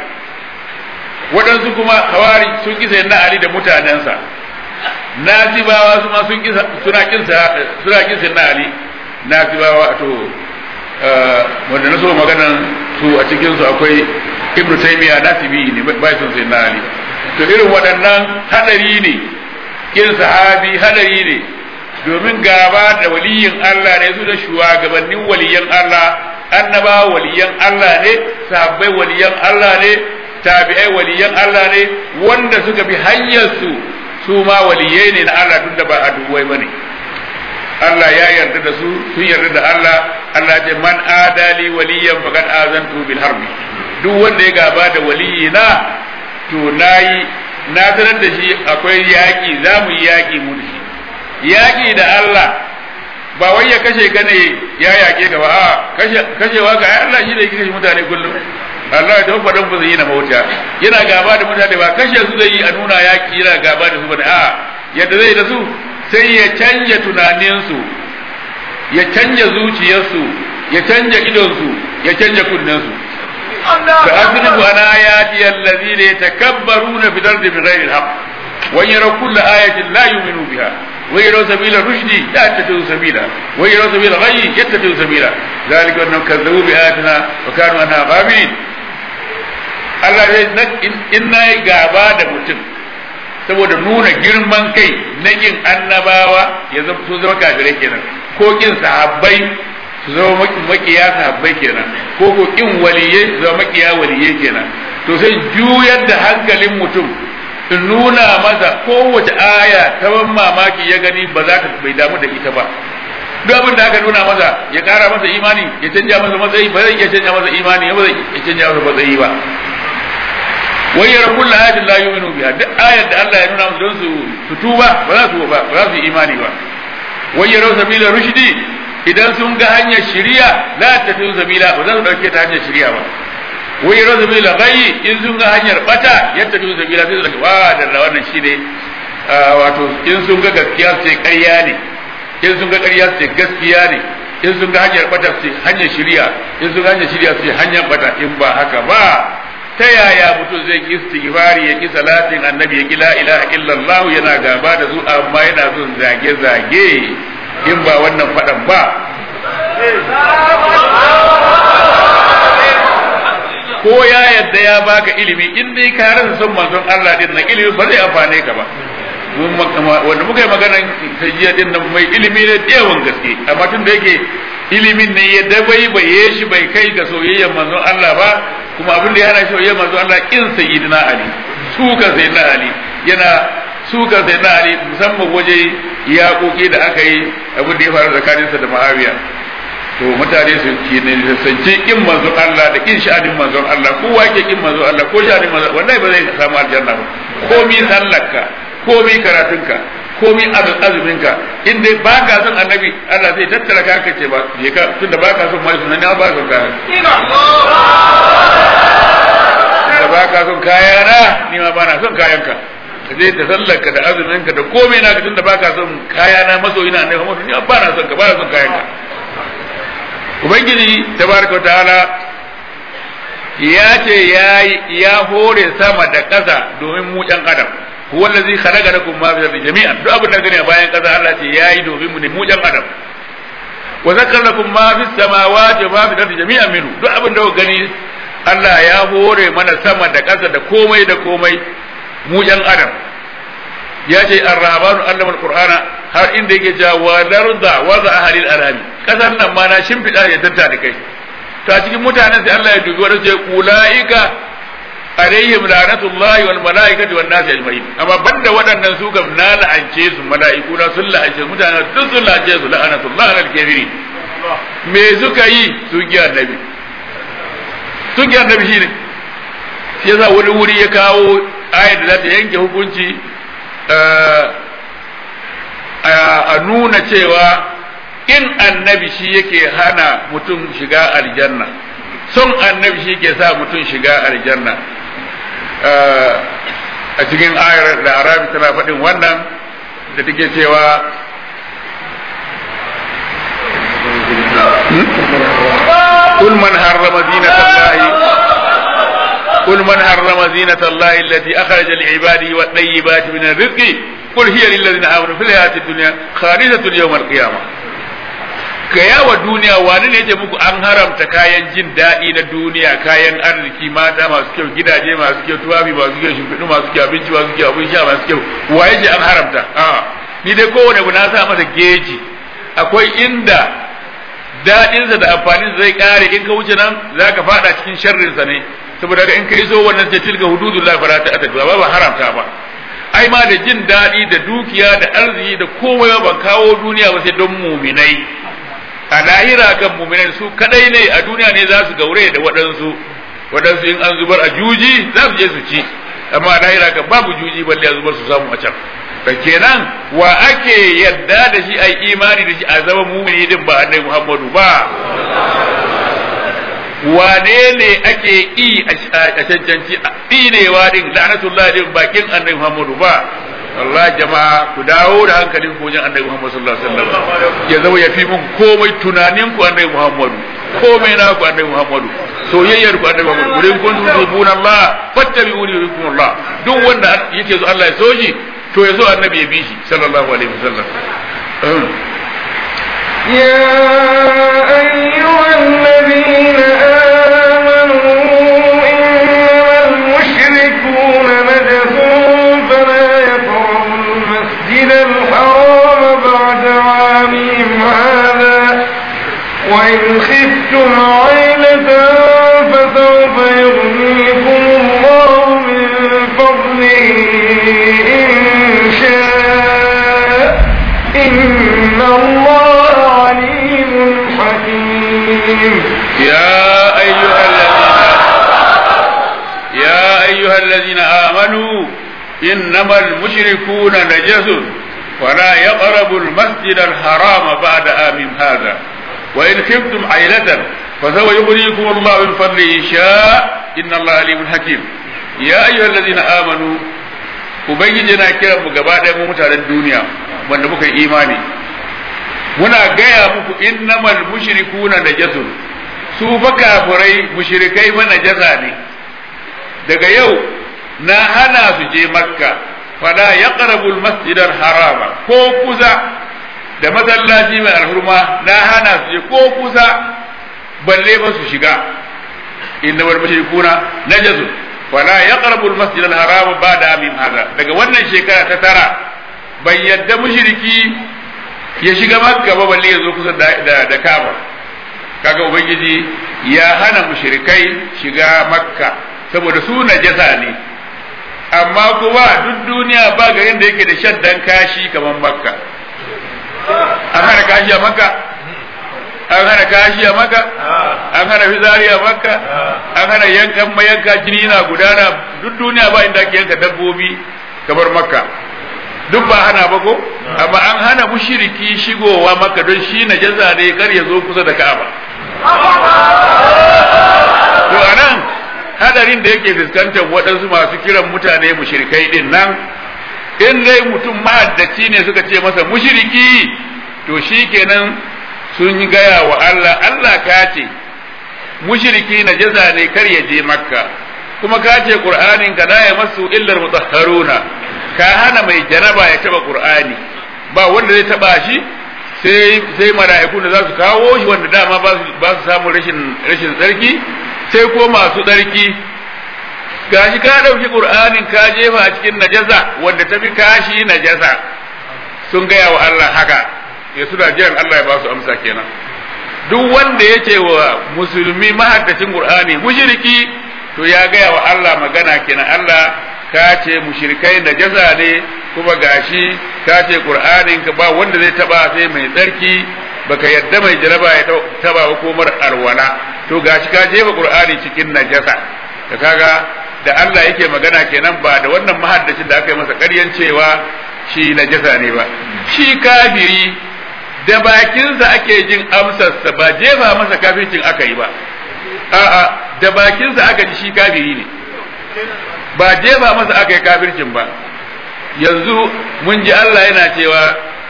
[SPEAKER 2] waɗansu kuma hawari sun kisa na ali da mutanensa nasibawa su ma sun kisa suna kinsa suna kinsa na ali nasibawa to wanda na so maganan su a cikin su akwai ibnu taymiya nasibi ne bai son sai na ali to irin waɗannan hadari ne kin sahabi hadari ne domin gaba da waliyin Allah ne su da shugabannin waliyan Allah annaba waliyan Allah ne sahabbai waliyan Allah ne tabi'ai waliyan Allah ne wanda suka bi hanyar su su ma waliyai ne na Allah tunda ba a duwai bane Allah ya yarda da su sun yarda da Allah Allah ce man adali waliyan faqad azantu bil harbi duk wanda ya gaba da waliyina to nayi na sanar da shi akwai yaƙi za mu yi yaƙi mu da shi yaƙi da Allah ba wai ya kashe ka ne ya yaƙe ka ba a kashewa ka ai Allah shi da yake kashe mutane kullum Allah ta faɗan ba zai yi na mauta yana gaba da mutane ba kashe su zai yi a nuna yaƙi yana gaba da su ba a yadda zai da su sai ya canja tunaninsu ya canja zuciyarsu ya canja idonsu ya canja kunnensu فأذنب عن آياتي الذين يتكبرون في الأرض بغير الحق وإن يروا كل آية لا يؤمنوا بها وإن يروا سبيل الرشد لا يتخذوا سبيلا وإن يروا سبيل الغي يتخذوا سبيلا ذلك أنهم كذبوا بآياتنا وكانوا عنها غافلين Allah ya in na yi gaba da mutum saboda nuna girman kai na kin annabawa ya zama su zama kafirai kenan ko kin sahabbai su zama makiya sahabbai kenan ko ko kin waliyai su zama makiya waliyai kenan to sai juyar da hankalin mutum in nuna masa kowace aya ta ban mamaki ya gani ba za ka bai damu da ita ba duk abin da aka nuna masa ya kara masa imani ya canja masa matsayi ba zai iya canja masa imani ba zai iya canja masa matsayi ba wai yara kullu ayatin la yu'minu biha duk ayar da Allah ya nuna musu don su su tuba ba za su ba ba za su yi imani ba wai yara sabila rushdi idan sun ga hanyar shiriya la tafi sabila ba za su dauke ta hanyar shiriya ba wai yara sabila ghayyi in sun ga hanyar bata yadda tafi sabila sai su daga wa da wannan shine wato in sun ga gaskiya sai ƙarya ne in sun ga ƙarya sai gaskiya ne in sun ga hanyar bata sai hanyar shiriya in sun ga hanyar shiriya sai hanyar bata in ba haka ba ta yaya mutum zai ki istighfari ya ki salatin annabi ya ki la ilaha illallah yana gaba da su amma yana son zage zage in ba wannan fadan ba ko ya yadda ya baka ilimi in dai ka rasa son manzon Allah din na ilimi ba zai amfane ka ba wanda muka yi maganan tajiya din nan mai ilimi ne yawan gaske amma tun da yake ilimin ne ya dabai bai shi bai kai ga soyayyar manzon Allah ba kuma abin da ya hana soyayyar manzon Allah kin sayyidina Ali suka sayyidina Ali yana suka sayyidina Ali musamman waje yaƙoƙi da aka yi abin da ya faru tsakaninsa da Muawiya to mutane su ke ne sance kin manzon Allah da kin sha'anin manzon Allah kowa yake kin manzon Allah ko sha'anin manzon wallahi ba zai samu aljanna ba komi sallarka komi karatunka komi azuminka in dai ba ka son annabi Allah zai tattara ka ka ce ba je ka tunda ba ka son mai sunan ba ka son kaya da ba ka son kaya na ni ma ba na son kayanka ka je da sallarka da azuminka da komai na tunda ba ka son kaya na masoyi na annabi Muhammad ni ba na son ka ba na son kayanka ubangiji tabaraka wa ta'ala ya ce ya hore sama da ƙasa domin mu ɗan adam huwa allazi khalaqa lakum ma fi ardi jami'an duk abin da gani a bayan ƙasa Allah ce yayi domin mu ne mu ɗan adam wa zakkara lakum ma fi samawati wa ma fi ardi jami'an minhu duk abin da gani Allah ya hore mana sama da ƙasa da komai da komai mu ɗan adam ya ce ar-rahmanu allama al-qur'ana har inda yake cewa wa larda wa za ahlil alami kasar nan ma na shimfiɗa ya tatta da kai to a cikin mutanen sai Allah ya dubi wanda ce ulaika alaihim la'natullahi wal malaikati wan nasi ajma'in amma banda waɗannan su kam na la'ance su mala'iku na sun la'ance su mutanen duk sun la'ance su la'natullahi alal kafirin me suka yi su gi annabi su gi annabi shine shi yasa wani wuri ya kawo ayat da za ta yanke hukunci a nuna cewa in annabi shi yake hana mutum shiga aljanna son annabi shi ke sa mutum shiga aljanna a cikin ayar da arabi tana faɗin wannan da take cewa قل من حرم زينة الله قل من حرم زينة الله التي أخرج لعباده والطيبات من الرزق قل هي للذين آمنوا في الحياة الدنيا خالصة يوم القيامة gaya wa duniya wani ne ce muku an haramta kayan jin daɗi na duniya kayan arziki mata masu kyau gidaje masu kyau tuwabi masu kyau shimfiɗu masu kyau abinci masu kyau abin sha masu kyau waye ce an haramta a ni dai kowane abu na sa masa geji akwai inda daɗinsa da amfanin zai ƙare in ka wuce nan za ka faɗa cikin sharrinsa ne saboda in ka iso wannan ce tilga hududullah fara ta ba ba haramta ba ai ma da jin daɗi da dukiya da arziki da komai ban kawo duniya ba sai don muminai a lahira kan muminai su kadai ne a duniya ne za su gaure da waɗansu waɗansu in an zubar a juji za su je su ci amma a lahira kan babu juji balle a zubar su samu a can da kenan wa ake yadda da shi ai imani da shi a zama mumini din ba annabi Muhammadu ba wane ne ake yi a cancanci tsinewa din la'anatullah din bakin annabi Muhammadu ba Allah jama'a ku dawo da hankalin ku wajen annabi Muhammad sallallahu alaihi wasallam ya zama ya fi mun komai tunanin ku annabi Muhammadu komai na ku annabi Muhammadu soyayyar ku annabi Muhammadu gurin kun tubuna Allah fattabi'uni yuhibbukum Allah duk wanda yake so Allah ya so shi to ya so annabi ya bi shi sallallahu alaihi wasallam
[SPEAKER 1] يا أيها الذين آمنوا إنما المشركون نجس فلا
[SPEAKER 2] أيها الذين آمنوا إنما المشركون نجس ولا يقربوا المسجد الحرام بعد آمن هذا وإن خفتم عيلة فسوف يغنيكم الله من فضله إن شاء إن الله عليم حكيم يا أيها الذين آمنوا Ubangiji na kiran mu gaba ɗaya mu mutanen duniya wanda muka yi imani muna gaya muku innamal mushrikuna najasun su fa kafirai mushrikai fa najasa ne daga yau na hana su je makka fala yaqrabu almasjid harama ko kusa da masallaci mai alhurma na hana su je ko kusa balle ba su shiga innamal mushrikuna najasun fala yaqrabu almasjid harama ba'da amin hada daga wannan shekara ta tara bai yadda mushriki ya shiga makka ba balle ya zo kusa da da Kaaba kaga ubangiji ya hana mushrikai shiga makka saboda su najasa ne amma kuma duk duniya ba garin da yake da shaddan kashi kamar makka an hana kashi a makka an hana kashi a makka an hana fitsari a makka an hana yankan mayanka jini na gudana duk duniya ba inda ake yanka dabbobi kamar makka duk ba hana ba ko amma an hana mushriki shigowa makka don shi najasa ne kar ya zo kusa da ka'aba to anan hadarin da yake fuskantar waɗansu masu kiran mutane mushrikai din nan in dai mutum mahaddaci ne suka ce masa mushriki to shi kenan sun yi gaya wa Allah Allah ka ce mushriki na jaza ne kar ya je makka kuma ka ce qur'anin ka la masu illar mutahharuna ka hana mai janaba ya taba qur'ani ba wanda zai taba shi sai sai mala'iku da za su kawo shi wanda dama ba su ba su samu rashin rashin tsarki sai ko masu tsarki gashi ka ɗauki ƙur'anin ka jefa a cikin najasa wanda ta fi kashi najasa sun gaya wa Allah haka ya suna jiran Allah ya ba su amsa kenan duk wanda ya ce wa musulmi mahaddacin ƙur'ani mushriki to ya gaya wa Allah magana kenan Allah ka ce mushrikai najasa ne kuma gashi ka ce ƙur'anin ka ba wanda zai taba sai mai tsarki baka yadda mai jaraba ya taba hukumar alwala to gashi ka jefa ƙur'ani cikin najasa da kaga da Allah yake magana kenan ba da wannan mahaddacin da aka yi masa ƙaryan cewa shi najasa ne ba shi kafiri da bakinsa ake jin amsarsa ba jefa masa kafircin aka yi ba a'a da bakinsa aka ji shi kafiri ne ba jefa masa aka yi kafircin ba yanzu mun ji Allah yana cewa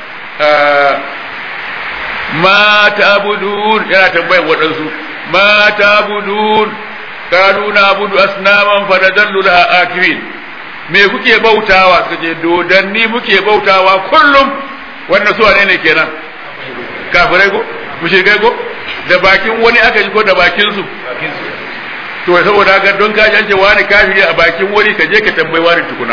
[SPEAKER 2] ma ta'budun yana tambayar waɗansu ma ta'budun kanu na budu asnaman fanadallu laha akirin me kuke bautawa suka ce dodanni muke bautawa kullum wannan su ne ne kenan kafirai ko mushrikai ko da bakin wani aka ji ko da bakin su to saboda haka don ka jance wani kafiri a bakin wani ka je ka tambayi wani tukuna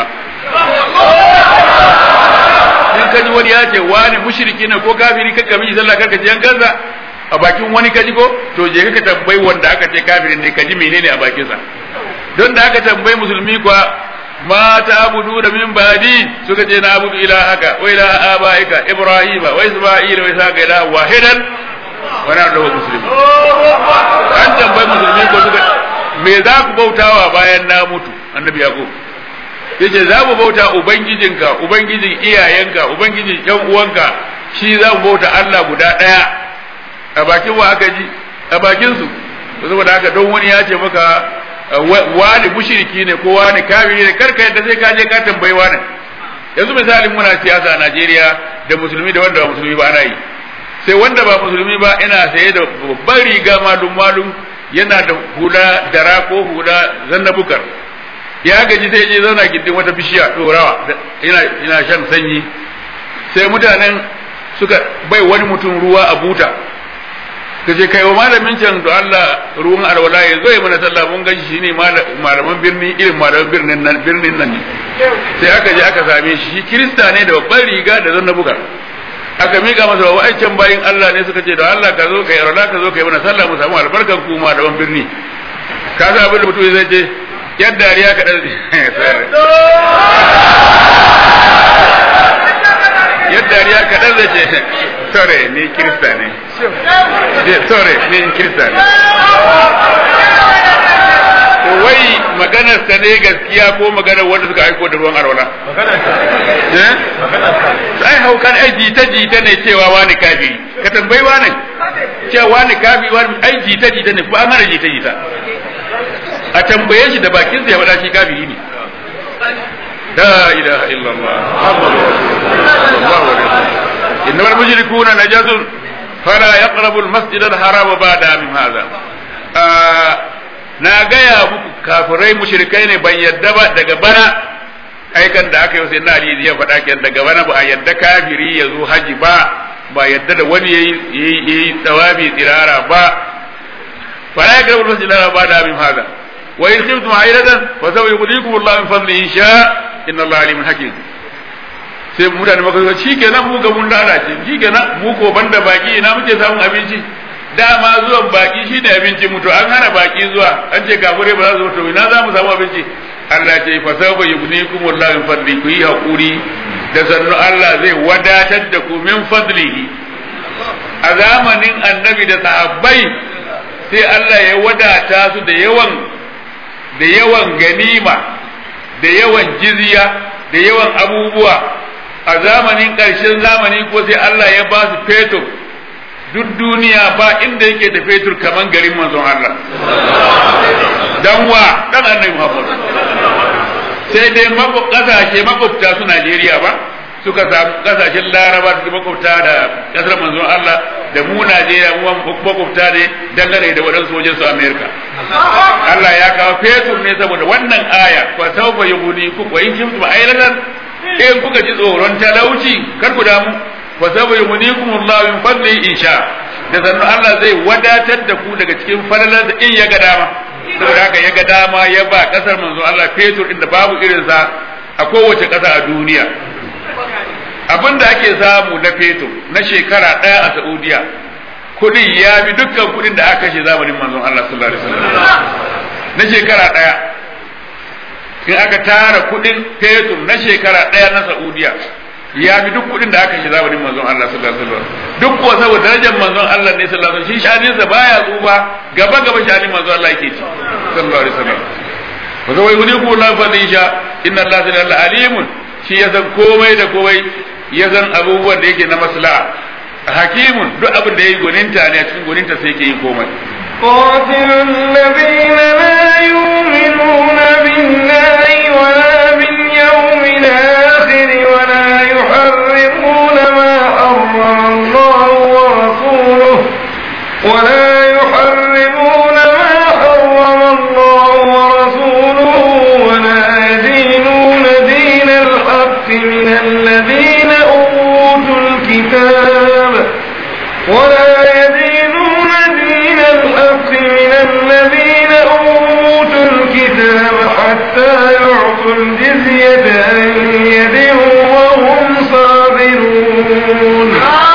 [SPEAKER 2] in ka ji wani ya ce wani mushriki ne ko kafiri ka kami sallah karka ji yan kansa a bakin wani kaji ko to je ka tambayi wanda aka ce kafirin ne kaji menene a bakinsa don da aka tambayi musulmi kuwa ma ta abudu da min badi suka ce na abudu ilahaka wa ilaha abaika ibrahima wa isma'ila wa ishaqa ilaha wahidan wa na da musulmi an tambayi musulmi ko suka me za ku bautawa bayan na mutu annabi yaqub yace za mu bauta ubangijinka ubangijin iyayenka ubangijin yan uwanka shi za mu bauta Allah guda daya a bakin wa aka ji a bakin su saboda haka don wani ya ce maka wani mushriki ne ko wani kafiri ne karka yadda sai ka je ka tambayi wani yanzu misalin muna siyasa a Najeriya da musulmi da wanda ba musulmi ba ana yi sai wanda ba musulmi ba ina saye da babban riga malum malum yana da hula dara ko hula zannabukar ya gaji sai je zauna gindin wata bishiya dorawa ina ina shan sanyi sai mutanen suka bai wani mutum ruwa a buta ka ce kai wa malamin can da Allah ruwan alwala ya zo ya mana sallah mun gaji shine malaman birni irin malaman birnin nan birnin nan ne sai aka je aka same shi shi kirista ne da babban riga da zanna buga aka mika masa wa aican bayin Allah ne suka ce da Allah ka zo kai alwala ka zo kai mana sallah mu samu albarkan ku malaman birni ka sa abin da mutum zai ce yadda dariya ka dan yadda dariya ka dan zai ce sore ni kirista ne sore ni kirista ne to wai maganar sa ne gaskiya ko maganar wanda suka aiko da ruwan arwala eh ai haukan ai jita jita ne cewa wani kafiri ka tambayi wani cewa wani kafiri wani ai jita jita ne ko an hana jita jita a tambaye shi da bakin sa ya faɗa shi kafiri ne la ilaha illallah muhammadur rasulullah sallallahu alaihi wasallam innamal mushrikuna najasun fala yaqrabu al-masjid al-haram ba'da min hadha na gaya muku kafirai mushrikai ne ban yadda ba daga bana aikan da aka yi sai na Ali ya faɗa kenan daga bana ba a yadda kafiri ya zo haji ba ba yadda da wani yayi yayi tsawabi tsirara ba fala yaqrabu al-masjid al-haram ba'da min hadha wa in khiftum ayratan fa sawfa yughnikum Allah min fadlihi in sha inna Allah alimun hakim sai mutane maka zo shikenan mu ga mun lalace shikenan mu ko banda baki ina muke samun abinci dama zuwan baki shine abinci mutu an hana baki zuwa an ce kafure ba za su mutu ina za mu samu abinci Allah ce fa sawfa yughnikum Allah min fadli ku yi hakuri da sannu Allah zai wadatar da ku min fadlihi a zamanin annabi da sahabbai sai Allah ya wadata su da yawan da yawan ganima da yawan jizya da yawan abubuwa a zamanin ƙarshen zamani ko sai Allah ya ba su fetur duk duniya ba inda yake da fetur kaman garin manzon Allah dan wa dan annabi Muhammad sai dai kasashe makwabta su Najeriya ba suka samu kasashen Laraba su makwabta da kasar manzon Allah da mu Najeriya mu makwabta ne dangane da waɗansu wajen su Amerika Allah ya kawo fetur ne saboda wannan aya fa sawfa yughni ku wa in kuntum aylatan in kuka ji tsoron talauci kar ku damu fa sawfa yughnikum Allah min fadli insha da sannu Allah zai wadatar da ku daga cikin falalar da in ya ga dama saboda haka ya ga dama ya ba kasar manzo Allah fetur inda babu irin sa a kowace ƙasa a duniya abin da ake samu na fetur na shekara ɗaya a Saudiya kuɗin ya bi dukkan kuɗin da aka kashe zamanin manzon Allah sallallahu alaihi wasallam na shekara ɗaya in aka tara kuɗin fetur na shekara ɗaya na Saudiya ya fi duk kuɗin da aka shi zamanin manzon Allah sallallahu alaihi wasallam duk ko saboda darajar manzon Allah ne sallallahu alaihi wasallam shi shanin sa baya tsufa gaba gaba shanin manzon Allah yake ci sallallahu alaihi wasallam wa zawai gudi ku la fadin sha inna Allah ta'ala alimun shi ya san komai da komai ya san abubuwan da yake na maslaha hakimun duk abin da yayi goninta ne a cikin goninta sai yake yi komai
[SPEAKER 1] قاتل الذين لا يؤمنون بالله ولا باليوم الآخر ولا يحرمون ما حرم الله ورسوله ولا يحرمون ما حرم الله ورسوله ولا يدينون دين الحق من الذين أوتوا الكتاب ولا يدينون دين الحق من الذين أوتوا الكتاب حتى يعطوا الجزية عن يد وهم صاغرون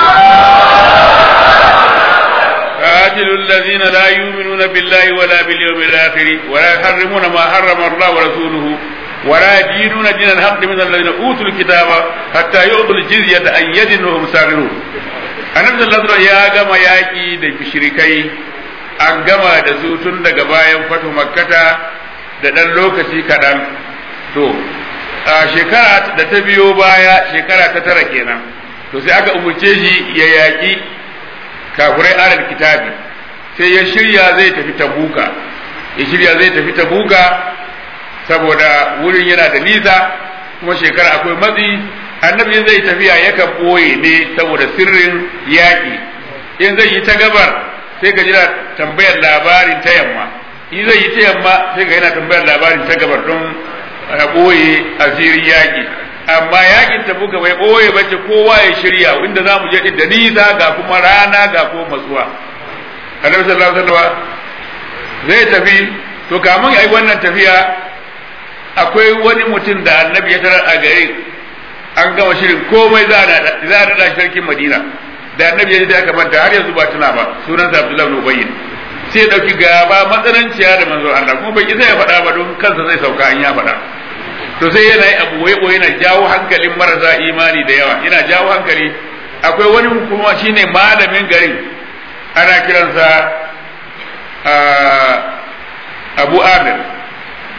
[SPEAKER 2] قاتلوا الذين لا يؤمنون بالله ولا باليوم الآخر ولا يحرمون ما حرم الله ورسوله ولا يدينون دين الحق من الذين أوتوا الكتاب حتى يعطوا الجزية عن يد وهم صاغرون annabi sallallahu alaihi ya gama yaki da mushrikai an gama da su tun daga bayan fatu makkata da dan lokaci kaɗan to a shekara da ta biyo baya shekara ta tara kenan to sai aka umurce shi ya yaki kafirai alal kitabi sai ya shirya zai tafi tabuka ya shirya zai tafi tabuka saboda wurin yana da nisa kuma shekara akwai matsi annabi zai tafiya yakan ɓoye ne saboda sirrin yaƙi in zai yi ta gabar sai ka jira tambayar labarin ta yamma in zai yi ta yamma sai ka yana tambayar labarin ta gabar don a ɓoye asirin yaƙi amma yaƙin ta buga bai ɓoye ba ce kowa ya shirya inda za mu je da nisa ga kuma rana ga kuma matsuwa annabi sallallahu alaihi wasallam zai tafi to kamun ai wannan tafiya akwai wani mutum da annabi ya tarar a gari an gama shirin komai za a daɗa sarkin madina da annabi ya ji aka manta har yanzu ba tuna ba sunan sa abdullahi bin ubayyin sai dauki gaba matsananciya da manzo Allah kuma bai isa ya faɗa ba don kansa zai sauka an ya faɗa to sai yana yi abu wai yana jawo hankalin marasa imani da yawa yana jawo hankali akwai wani kuma shine malamin garin ana kiransa Abu Amir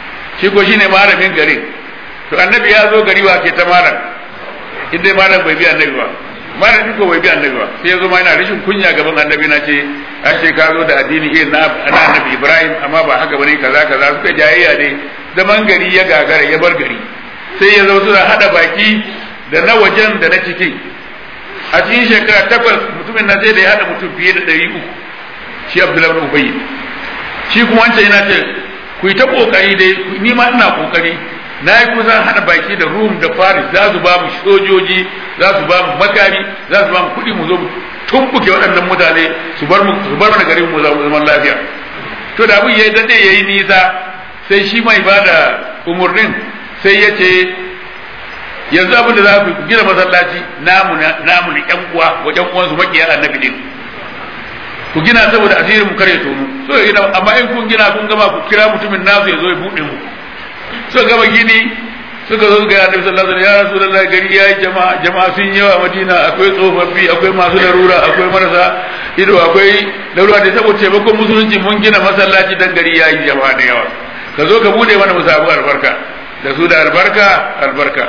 [SPEAKER 2] shi ko shine malamin garin to annabi ya zo gari wa ke ta malam inda malam bai bi annabi ba malam ko bai bi annabi ba sai ya zo ma yana rashin kunya gaban annabi na ce an ce ka zo da addini irin na annabi Ibrahim amma ba haka bane kaza kaza suka jayayya ne zaman gari ya gagara ya bar gari sai ya zo suna hada baki da na wajen da na cikin a cikin shekara takwas mutumin na sai da ya hada mutum fiye da ɗari uku shi Abdullahi bin Ubayy shi kuma wancan yana ce ku yi ta kokari dai ni ma ina kokari na yi kusan hada baki da Rum da Faris za su ba mu sojoji za su ba mu makami za su ba mu kuɗi mu zo mu tumbuke waɗannan mutane su bar mu su bar mana garin mu zaman lafiya to da abin yayi dade yayi nisa sai shi mai bada umurnin sai ya ce yanzu abin da za ku gina masallaci namu namu ne ƴan uwa wa ƴan uwan su makiya annabi din ku gina saboda asirin mu kare tonu so gina amma in kun gina kun gama ku kira mutumin nasu ya zo ya buɗe mu suka gama gini suka zo ga annabi sallallahu alaihi wasallam ya rasulullahi gari ya yi jama'a jama'a sun yawa madina akwai tsofaffi akwai masu larura akwai marasa ido akwai larura da saboda taimakon musulunci mun gina masallaci dan gari ya yi jama'a da yawa ka zo ka bude mana mu samu albarka da su da albarka albarka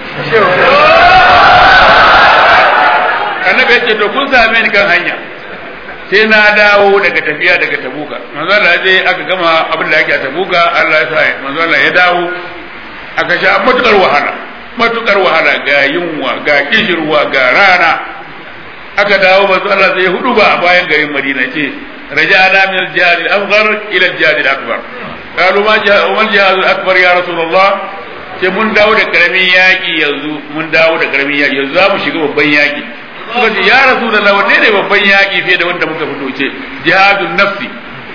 [SPEAKER 2] annabi ya ce to kun same ni kan hanya sai na dawo daga tafiya daga tabuka manzo Allah je aka gama abin da ake a tabuka Allah ya sa manzo Allah ya dawo aka sha matukar wahala matukar wahala ga yunwa ga kishirwa ga rana aka dawo manzo Allah sai hudu ba a bayan garin Madina ce raja'ana min al-jihad al-asghar ila al-jihad al-akbar qalu ma ja'a wal jihad al-akbar ya rasulullah ce mun dawo da karamin yaki yanzu mun dawo da karamin yaki yanzu za mu shiga babban yaki suka ce ya rasulullah wanne ne babban yaki fiye da wanda muka fito ce jihadun nafsi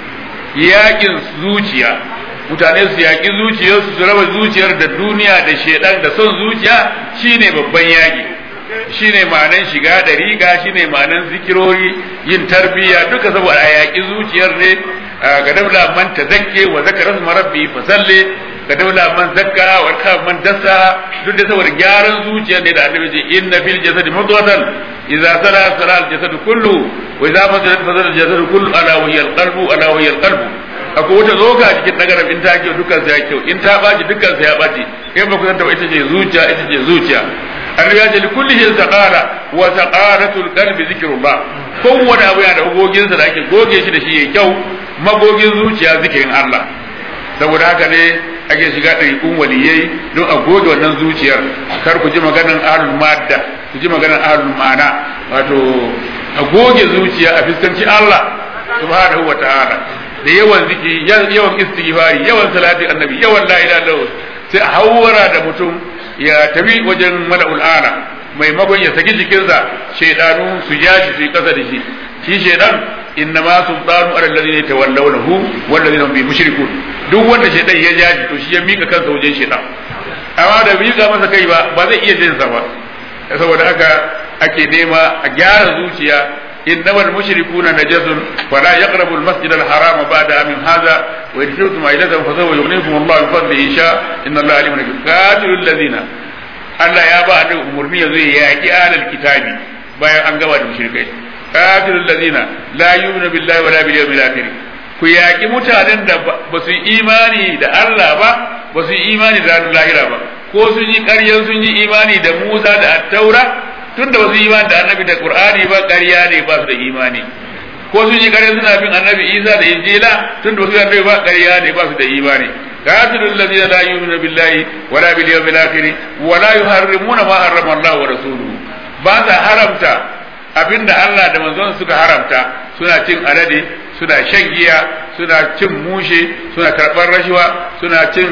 [SPEAKER 2] yakin zuciya mutane su yaƙi zuciyarsu su raba zuciyar da duniya da shedan da son zuciya shine babban yaƙi shine ma'anan shiga da riga shine ma'anan zikirori yin tarbiyya duka saboda a yaƙi zuciyar ne ga daula man tazakke wa zakara su marabbi fa salle ga daula man zakka wa ka man dasa duk da saboda gyaran zuciyar ne da annabi ce inna fil jasadi mudghatan idza sala sala al jasad kullu wa idza fasadat fasada al jasad kullu ala wa hiya al qalbu ala wa hiya al qalbu akwai wata zoga cikin nagaram in ta kyau dukkan sa ya kyau in ta baci dukkan sa ya baci kai ba ku san ita ce zuciya ita ce zuciya annabi ya ce li kulli hin saqala wa saqalatul qalbi zikrullah kowane abu yana da gogin sa da ake goge shi da shi yayi kyau magogin zuciya zikirin Allah saboda haka ne ake shiga ɗariƙun waliyai don a goge wannan zuciyar kar ku ji maganar ahlul madda ku ji maganar ahlul ma'ana wato a goge zuciya a fiskanci Allah subhanahu wa ta'ala da yawan zikiri yawan istighfari yawan salati annabi yawan la ilaha illallah sai a hawara da mutum ya tafi wajen mala'ul ala maimakon ya saki jikinsa shaidanu su yashi su yi kasa da shi shi shaidan inna ma sultanu ala alladhina yatawallawnahu wal ladina hum bi mushrikun duk wanda shaidan ya jaji to shi ya mika kansa wajen shaidan amma da mika masa kai ba ba zai iya jin sa ba saboda haka ake nema a gyara zuciya إنما المشركون نجس فلا يقربوا المسجد الحرام بعد عام هذا وإن شئتم عيلة فسوف يغنيكم الله بفضله إن شاء إن الله عليم حكيم قاتلوا الذين Allah ya ba da umarni ya zo ya yaƙi alal kitabi bayan an gaba da mushrikai qatilul ladina la yu'minu billahi wala bil yawmil akhir ku yaƙi mutanen da ba su imani da Allah ba ba su imani da ranar lahira ba ko sun yi ƙaryan sun yi imani da Musa da Attaura tun da wasu imani da annabi da qur'ani ba ƙarya ne ba su da imani ko sun yi ƙarya suna bin annabi isa da injila tun da wasu annabi ba ƙarya ne ba su da imani qatilul ladina la yu'minu billahi wala bil yawmil akhir wala yuharrimuna ma harrama Allah wa rasuluhu ba sa haramta abinda Allah da manzon suka haramta suna cin alade suna shan giya suna cin mushe suna karɓar rashuwa suna cin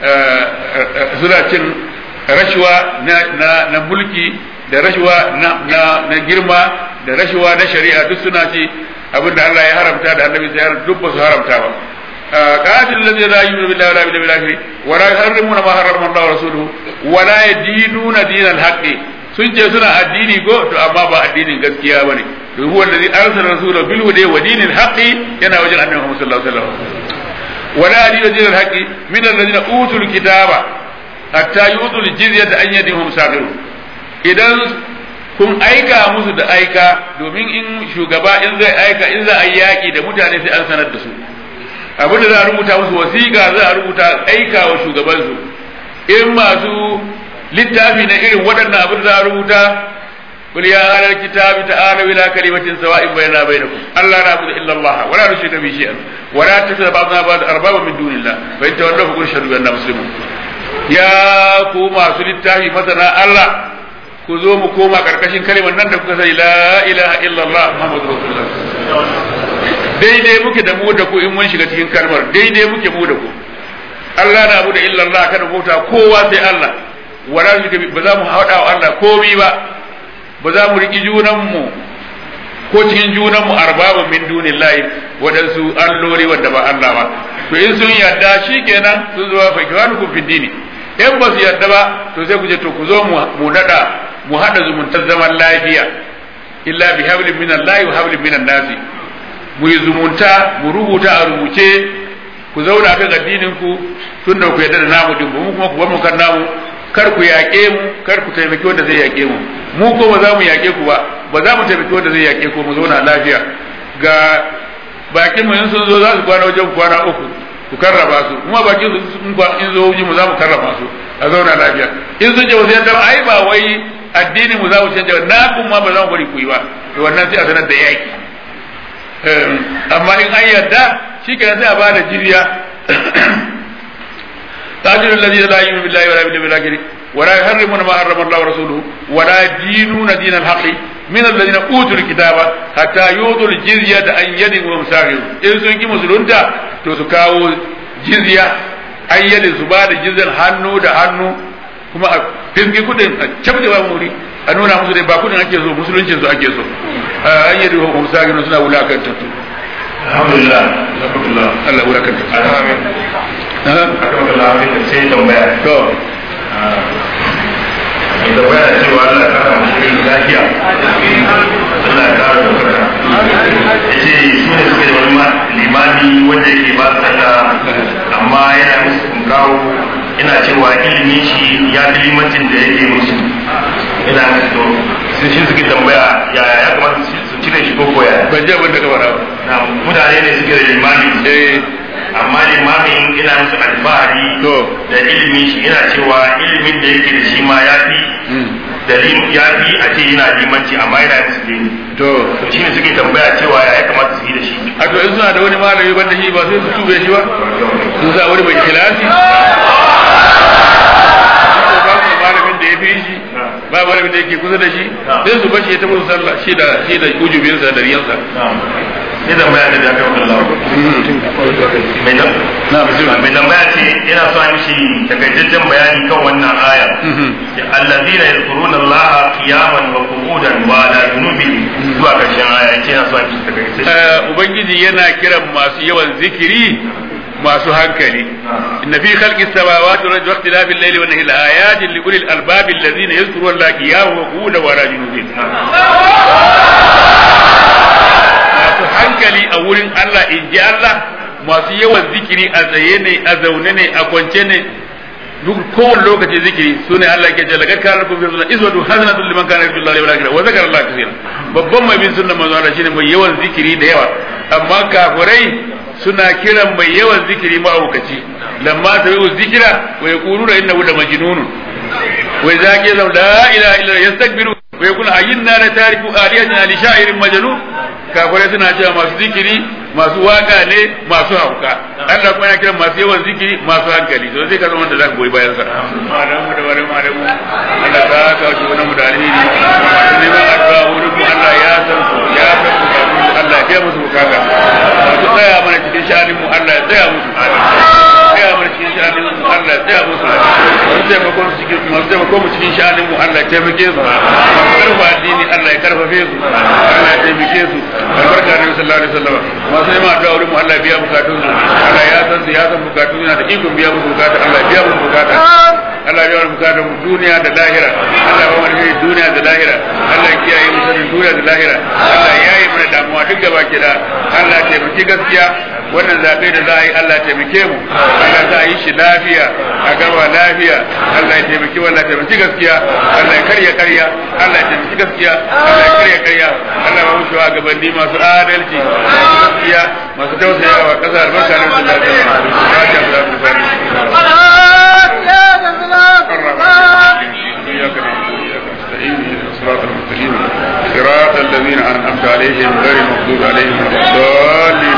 [SPEAKER 2] suna cin rashuwa na, na mulki da rashuwa na, na, na girma da rashuwa na shari'a duk suna ci abinda Allah ya haramta da annabi sai haramta duk ba su haramta ba qatil ladzi la yu'minu billahi wala bil akhir wa la yuharrimuna ma harrama Allah wa rasuluhu wa la yadinuna dinal haqqi sun ce suna addini go to amma ba addinin gaskiya bane to huwa alladhi arsala rasulahu bil huda wa dinil haqqi yana wajen annabi Muhammad sallallahu alaihi wasallam wa la yadinu dinal haqqi min alladhina utul kitaba hatta yu'tul jizyata an yadihum saghirun idan kun aika musu da aika domin in shugaba in zai aika in za a yi yaƙi da mutane sai an sanar da su abin da za a rubuta musu wasiƙa za a rubuta aika wa shugabansu in masu littafi na irin waɗannan abin da za a rubuta قل يا أهل الكتاب تعالوا إلى كلمة سواء بيننا وبينكم ألا نعبد إلا الله ولا نشرك به شيئا ولا تتخذ بعضنا بعض أربابا من دون الله فإن تولوا فقل اشهدوا بأننا مسلمون يا كوما سلطة مثلا الله ku zo mu koma karkashin kalimar nan da kuka sani la ilaha illallah muhammadu rasulullah daidai muke da mu da ku in mun shiga cikin kalmar daidai muke mu da ku Allah na abu da illallah kada bauta kowa sai Allah wala ba za mu haɗa wa Allah komai ba ba za mu riƙi junanmu ko cikin junanmu arbaba min dunillahi waɗansu alloli wanda ba Allah ba to in sun yarda shi kenan sun zo fa kiwanukum fi dini in ba su yarda ba to sai ku je to ku zo mu nada mu hada zumuntar zaman lafiya illa bi hablin min Allah wa hablin min nasi mu yi zumunta mu rubuta a rubuce ku zauna kan addinin ku tun da ku yarda da namu din mu kuma ku bar mu kan namu kar ku yaƙe mu kar ku taimaki wanda zai yaƙe mu mu ko ba za mu yaƙe ku ba ba za mu taimaki wanda zai yaƙe ku mu zauna lafiya ga bakin mu in sun zo za su kwana wajen kwana uku ku karraba su kuma bakin su in zo wajen mu za mu karraba su a zauna lafiya in sun je wasu yadda ai ba wai addinin mu za mu canja na kun ma ba za mu bari ku yi ba to wannan sai a sanar da yaƙi amma in an yarda shi kenan sai a ba da jiriya قاتل الذين لا يؤمنون بالله ولا باليوم الاخر ولا يحرمون ما حرم الله ورسوله ولا يدينون دين الحق من الذين اوتوا الكتاب حتى يؤتوا الجزية عن يد وهم صاغرون in sun ki musulunta to su kawo jizya an yadda su ba da jizyar hannu da hannu kuma a fiski kudin a cabda ba muri a nuna musu dai ba kudin ake so musuluncin su ake so an yadda wahum sagirun suna wulakantattu
[SPEAKER 3] alhamdulillah alhamdulillah
[SPEAKER 2] Allah wulakantattu
[SPEAKER 3] amin alhamdulillah abin da sai tambaya
[SPEAKER 2] to
[SPEAKER 3] mai tambaya cewa Allah ya kara mashi lafiya Allah ya kara dokaka ya ce su ne suke da wani ma- limami wanda yake ba su sallah amma yana musu kunkawo yana cewa ilimin shi ya fi limancin da yake musu yana musu to sai shi suke tambaya yaya ya kamata su su cire shi ko koya
[SPEAKER 2] ban ji abin da ka faɗa ba
[SPEAKER 3] na mutane ne suke da limami
[SPEAKER 2] eh
[SPEAKER 3] amma limamin ina musu alfahari
[SPEAKER 2] To.
[SPEAKER 3] da ilimin shi ina cewa ilimin da yake da shi ma ya fi
[SPEAKER 2] mm.
[SPEAKER 3] da lim- ya fi a ce yana limanci amma yana musu dini
[SPEAKER 2] to
[SPEAKER 3] to shi ne suke tambaya cewa ya kamata su yi da shi
[SPEAKER 2] a to in suna da wani malami banda shi ba sai su tube shi ba sun sa wani mai kilasi ba su da malamin da ya fi shi ba malamin da yake kusa da shi sai su bashi ya taɓa sallah shi da shi da ujubinsa da riyansa
[SPEAKER 3] sai tambaya da jami'ar Allah mai nan
[SPEAKER 2] na bismillah
[SPEAKER 3] mai tambaya ce yana so a mishi takaitaccen bayani kan wannan aya allazina yadhkuruna Allah qiyaman wa qu'udan wa ala junubihim zuwa karshen aya yake yana so a mishi takaitaccen
[SPEAKER 2] Eh, ubangiji yana kiran masu yawan zikiri masu hankali inna fi khalqi samawati wal ardi wa ikhtilafi al-layli wan nahari ayatin li ulil albab alladhina yadhkuruna allaha qiyaman wa qu'udan wa ala junubihim masu hankali a wurin Allah in ji Allah masu yawan zikiri a tsaye ne a zaune ne a kwance ne duk kowane lokaci zikiri su ne Allah ke jalla kan kana lakum fi sunna iswatu hasanatun liman kana yarju Allah wal akhirah wa zakara Allah kaseera babban mai bin sunnan manzo Allah shine mai yawan zikiri da yawa amma kafirai suna kiran mai yawan zikiri ma'aukaci lamma tabi'u zikira wa yaquluna innahu la majnun wa idza qila la ilaha illa yastakbiru wa yaqulu ayyinna la tariku aliyatina li sha'irin majnun kafirai suna cewa masu zikiri masu waka ne masu hauka Allah kuma yana kiran masu yawan zikiri masu hankali to sai ka zama da zaka goyi bayan sa malamu da wani malamu Allah ka ka shi wani mudalili masu neman addu'a wurin mu Allah ya san su ya san su Allah ya biya musu bukata masu tsaya mana cikin sha'anin mu Allah ya tsaya musu tsaya mana cikin sha'anin mu Allah ya tsaya musu masu taimakon su cikin masu taimakon mu cikin sha'anin mu Allah ya taimake su masu karfa addini Allah ya karfafe su Allah ya taimake su albarka da sallallahu alaihi wasallam masu neman addu'a wurin mu Allah ya biya bukatun su Allah ya san su ya san bukatun yana da ikon biya musu bukata Allah ya biya musu bukata Allah ya wani bukatar mu duniya da lahira Allah ya wani shi duniya da lahira Allah ya kiyaye mu sharrin duniya da lahira Allah ya yi mana damuwa duk gaba ki da Allah ya taimaki gaskiya wannan zaɓe da za a yi Allah ya taimake mu Allah za a yi shi lafiya a gaba lafiya Allah ya taimaki wallah ya taimaki gaskiya Allah ya karya karya Allah ya taimaki gaskiya Allah ya karya karya Allah ya mutu a gabanni masu adalci masu gaskiya masu tausayawa ƙasa albarka da su lafiya fatiha da su إياك نعبد وإياك نستعين اهدنا الصراط المستقيم صراط الذين أنعمت عليهم غير المغضوب عليهم ولا الضالين